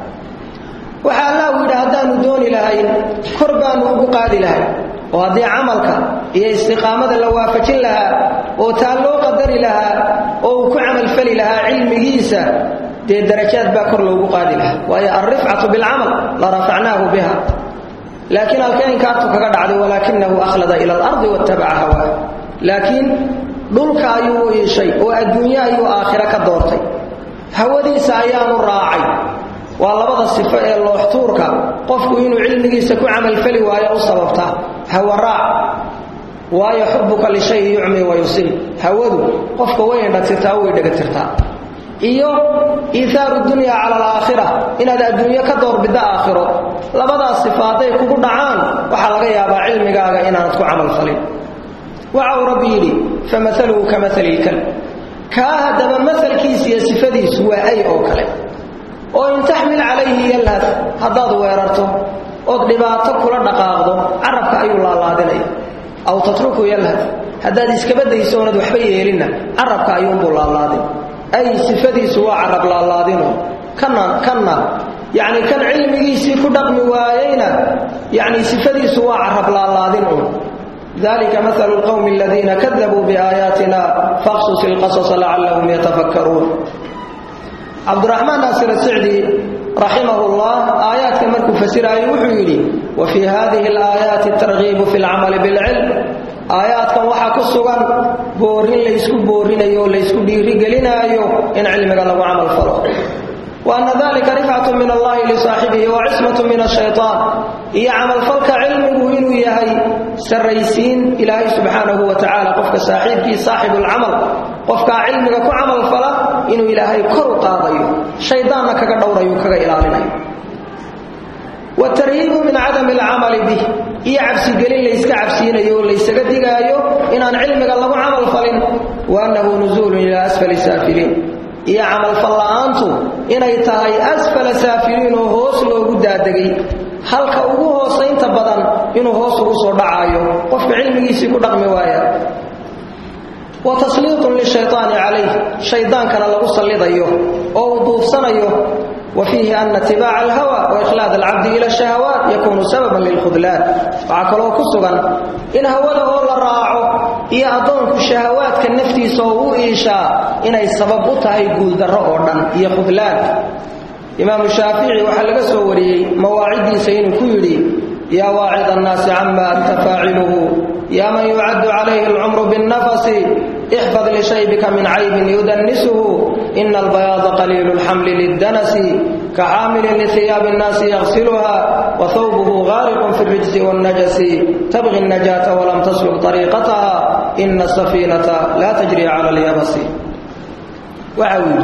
waxaa allahu yidhi haddaannu dooni lahayn kor baannu ugu qaadi lahay oo haddii camalka iyo istiqaamada la waafajin lahaa oo taa loo qadari lahaa oo uu ku camalfali lahaa cilmigiisa dee darajaad baa kor loogu qaadi lahaa waayo alrifcatu bilcamal la rafacnaahu biha laakiin halkee inkaartu kaga dhacday walaakinahu akhlada ila alardi wattabaca hawaa laakiin dhulka ayuu u iishay oo adduunye ayuu aakhiro ka doortay hawadiisa ayaanu raacay waa labada sifo ee looxtuurka qofku inuu cilmigiisa ku camalfali waayo u sababta hawa raac waayo xubuka lishayi yucmi wa yusil hawadu qofka way indhatirtaa way dhegatirtaa iyo iithaaru dunya cala alaakhira inaad adduunyo ka doorbiddo aakhiro labadaas sifo hadday kugu dhacaan waxaa laga yaabaa cilmigaaga inaanad ku camalfalin waxa uu rabbi yidhi famaluhu ka maali ilkalb kaa haddaba masalkiisa iyo sifadiisu waa ay oo kale oo in taxmil calayhi yalhad haddaad weerarto ood dhibaato kula dhaqaaqdo carabka ayuu laalaadinaya aw tatruku yalhad haddaad iskaba dayso oonad waxba yeelinna carabka ayuunbuu laalaadin ay sifadiisu waa carab laalaadino kana kanna yacni kan cilmigiisii ku dhaqmi waayeyna yacni sifadiisu waa carab laalaadin un dalika mahalu lqowmi aladiina kadabuu biaayaatina faqsus ilqasasa lacallahum yatafakkaruun cabdiraxmaan naasir asicdi raximah llah aayaadka markuu fasiraayo wuxuu yidhi wa fii hadihi alaayaati targiibu fi lcamali bilcilm aayaadkan waxaa ku sugan boorin laysku boorinayo oo laysku dhiirigelinaayo in cilmiga lagu camal falo wa anna dalika rifcatu min allahi lisaaxibihi wa cismatu min ashaytaan iyo camalfalka cilmigu inuu yahay sarraysiin ilaahay subxaanahu wa tacaala qofka saaxiibkii saaxibulcamal qofkaa cilmiga ku camalfala inuu ilaahay kor u qaadayo shaydaanna kaga dhowrayo kaga ilaalinayo watarhiibu min cadami alcamali bih iyo cabsigelin layska cabsiinayo oo laysaga digaayo inaan cilmiga lagu camal falin wa annahu nusuulun ilaa asfali saafiliin iyo camalfal la'aantu inay tahay asfala saafiliin oo hoos loogu daadegay halka ugu hoosaynta badan inuu hoos ugu soo dhacaayo qofka cilmigiisii ku dhaqmi waaya wa tasliiqun lishaytaani calayh shaydaankana lagu sallidayo oo uu duufsanayo وفيه أن اتباع الهوى وإخلاد العبد إلى الشهوات يكون سببا للخذلان وعكلوا كسغا إن هوده لراعه إيا أدونك الشهوات كالنفتي سوء إيشاء إن السبب أتهي قول درعونا إيا خذلان إمام الشافعي وحلق سوري مواعدي سين كيري يا واعظ الناس عما أنت فاعله يا من يعد عليه العمر بالنفس احفظ لشيبك من عيب يدنسه إن البياض قليل الحمل للدنس كعامل لثياب الناس يغسلها وثوبه غارق في الرجز والنجس تبغي النجاة ولم تسلك طريقتها إن السفينة لا تجري على اليبس وعوي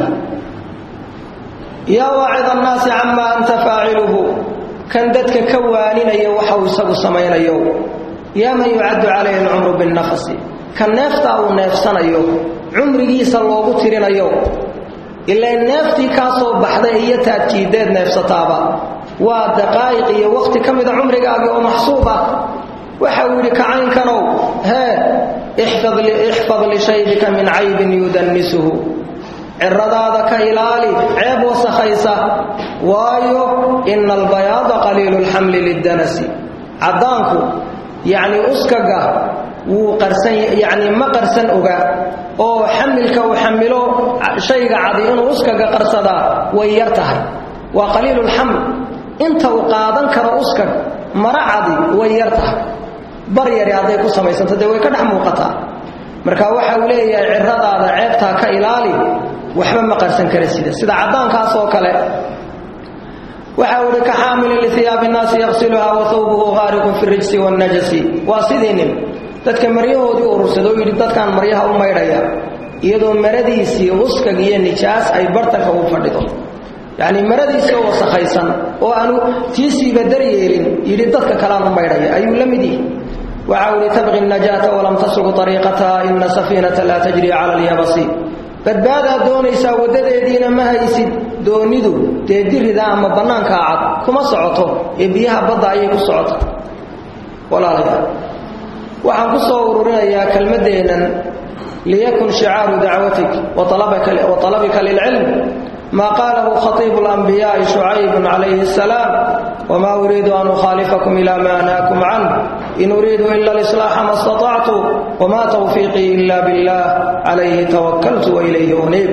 يا واعظ الناس عما أنت فاعله كان دتك كوانين يوحو سبو سمين يوم يا من يعد عليه العمر بالنفس kan neeftaa uu neefsanayo cumrigiisa loogu tirinayo ilaa neeftii kaa soo baxday iyo taadjiideed neefsataaba waa daqaa'iq iyo wakhti ka mida cumrigaagii oo maxsuub ah waxa uu yidhi kacaynkanow hee ixfad lishaybika min caybin yudannisuhu ciradaada ka ilaali ceeb wasakhaysa waayo ina albayaada qaliilu lxamli liddanasi caddaanku yacni uskaga wuu qarsan yacni ma qarsan oga oo xamilka uu xamilo shayga cadi inuu uskaga qarsadaa way yar tahay waa qaliilulxaml inta uu qaadan karo uskag mara cadi way yar tahay bar yari hadday ku samaysanto dee way ka dhex muuqataa marka waxa uu leeyahay ciradaada ceebtaa ka ilaali waxba ma qarsan kara sida sida caddaankaas oo kale waxa uu ihi ka xaamilin lihiyaabi nnaasi yaqsiluha wa hawbuhu ghaariqun fi rijsi wannajasi waa sidii nin dadka maryahoodii urursada oo yidhi dadkaan maryaha u maydhaya iyadoo maradiisii uskag iyo nijaas ay bartanka u fadhido yacnii maradiisii oo wasakhaysan oo aanu tiisiiba daryeelin yidhi dadka kalean u maydhaya ayuu la mid yihi waxa uu ihi tabqi najaata walam tasluq ariiqataha ina safiinata laa tajri cala alyabasi badbaadaad doonaysaa waddadeediina ma haysid doonidu dee dirida ama bannaankaa cad kuma socoto ee biyaha badda ayay ku socota walaalayaal waxaan ku soo ururinayaa kelmaddeennan liyakun shicaaru dacwatik wa talabika lilcilm maa qaalahu khatiibu alanbiyaa'i shucaybun calayhi asalaam wamaa uriidu an ukhaalifakum ilaa ma anhaakum canh in uriidu ila alislaaxa ma istatactu wamaa tawfiiqii ila billah calayhi tawakkaltu wa ilayhi uniib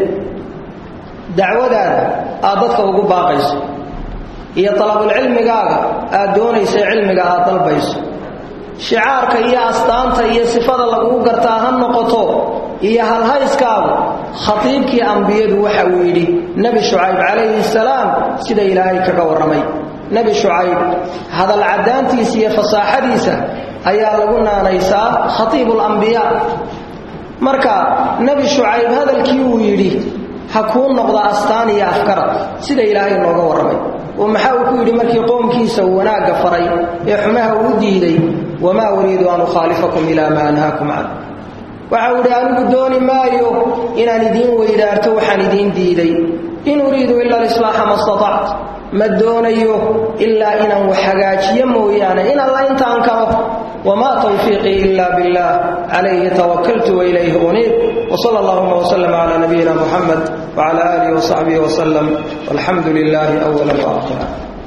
dacwadaada aad dadka ugu baaqayso iyo talabulcilmigaaga aad doonaysa cilmiga aad dalbayso shicaarka iyo astaanta iyo sifada lagugu gartaa ha noqoto iyo halhayskaagu khatiibkii ambiyadu waxa uu yidhi nebi shucayb calayhi salaam sida ilaahay kaga warramay nebi shucayb hadal caddaantiisa iyo fasaaxadiisa ayaa lagu naanaysaa khatiibulambiyaa marka nebi shucayb hadalkii uu yidhi ha kuu noqda astaan iyo afkarad sida ilaahay nooga warramay oo maxaa uu ku yidhi markii qoomkiisa uu wanaagga faray ee xumaha uu diiday wamaa uriidu an ukhaalifakum ilaa maa anhaakum can waxa uu yidhi anigu dooni maayo inaan idiin weydaarto waxaan idiin diiday in uriidu ila alislaaxa ma statact ma doonayo ilaa inaan wax hagaajiyo mooyaane in alla intaan karo wamaa tawfiiqii ila billah calayhi tawakaltu wailayhi uniib wsala allahuma wslm cala nabiyina muxamed wcala aalihi wsaxbihi wslem walxamdu lilaahi awala waakhira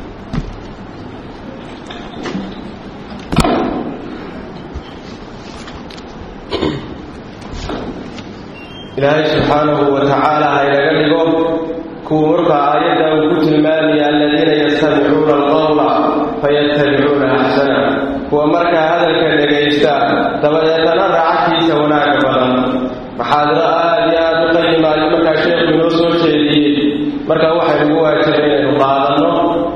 ilaahay subxaanahu wa tacaala ha inaga dhigo kuwa markaa aayadda uu ku tilmaamaya aladiina yastamicuuna alqowla fayattabicuuna axsana kuwa markaa hadalka dhegaysta dabadeetana raacadkiisa wanaagga badan maxaadiro aad iyo aad u qayimaayo markaa sheekhu inoo soo jeediyey markaa waxay ugu waajib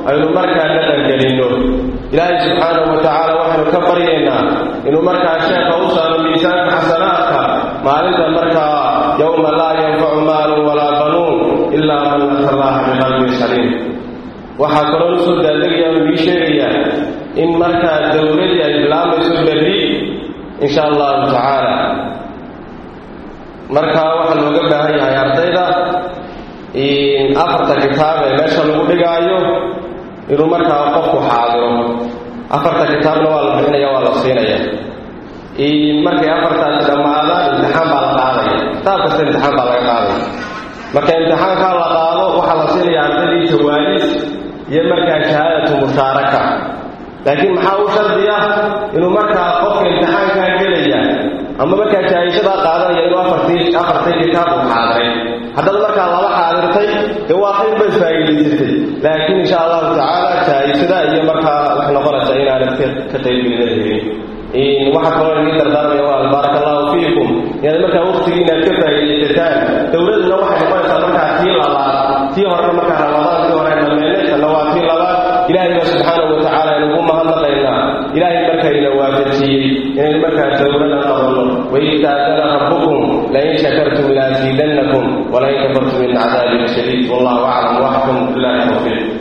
aynu markaa dhaqangelinno ilaahay subxaanahu wa tacaala waxaynu ka baryaynaa inuu markaa sheekha u saaro miisaanka xasanaadka maalinta markaa yowma laa yanfacu maalun walaa banuun ilaa man ata allaha biqalbin saliim waxaa kaloo usoo daadegaya uu ii sheegayaa in markaa dowladii ay bilaabayso berri insha allahu tacaala markaa waxaa looga baahan yahay ardayda afarta kitaab ee meesha lagu dhigaayo inuu markaa qofku xaadiro afarta kitaabna waa la bixinaya waa la siinaya markay afartaasi dhammaadaan imtixaan baa la qaadaya kitaab kasta imtixaan baa laga qaadaya marka imtixaankaa la qaado waxaa la siinaya ardaydii jawaalis iyo markaa shahaadatu mushaaraka laakiin maxaa u shardiya inuu markaa qofka imtixaankaa gelaya ama markaa jaahishadaa qaadanaya inuu afartii afartay kitaab uu xaadiray haddaad markaa laba xaadirtay dee waa khayr bay faa'iidaysatay laakiin insha allahu tacaala jaahishada iyo markaa waxay noqonaysaa inaanad ka qaybgelina helin waxaa kaloo idin dardaarmaya waa baaraka allahu fiikum inaad markaa waqtigii inaad ka faa'iidaysataan dowladuna waxay noqonaysaa markaa tii labaad tii horena markaa ramadaankii hore dhammeynay tanna waa tii labaad ilaahay baa subxaanahu wa tacaala inugu mahadnaqaynaa ilaahay markaa ina waafajiyey inaynu markaa dowlada qabanno waid taadana rabbukum lain shakartum laasiidannakum walain kafartum in cadaabi shadiid wallahu aclam waxkum billahi tawfiiq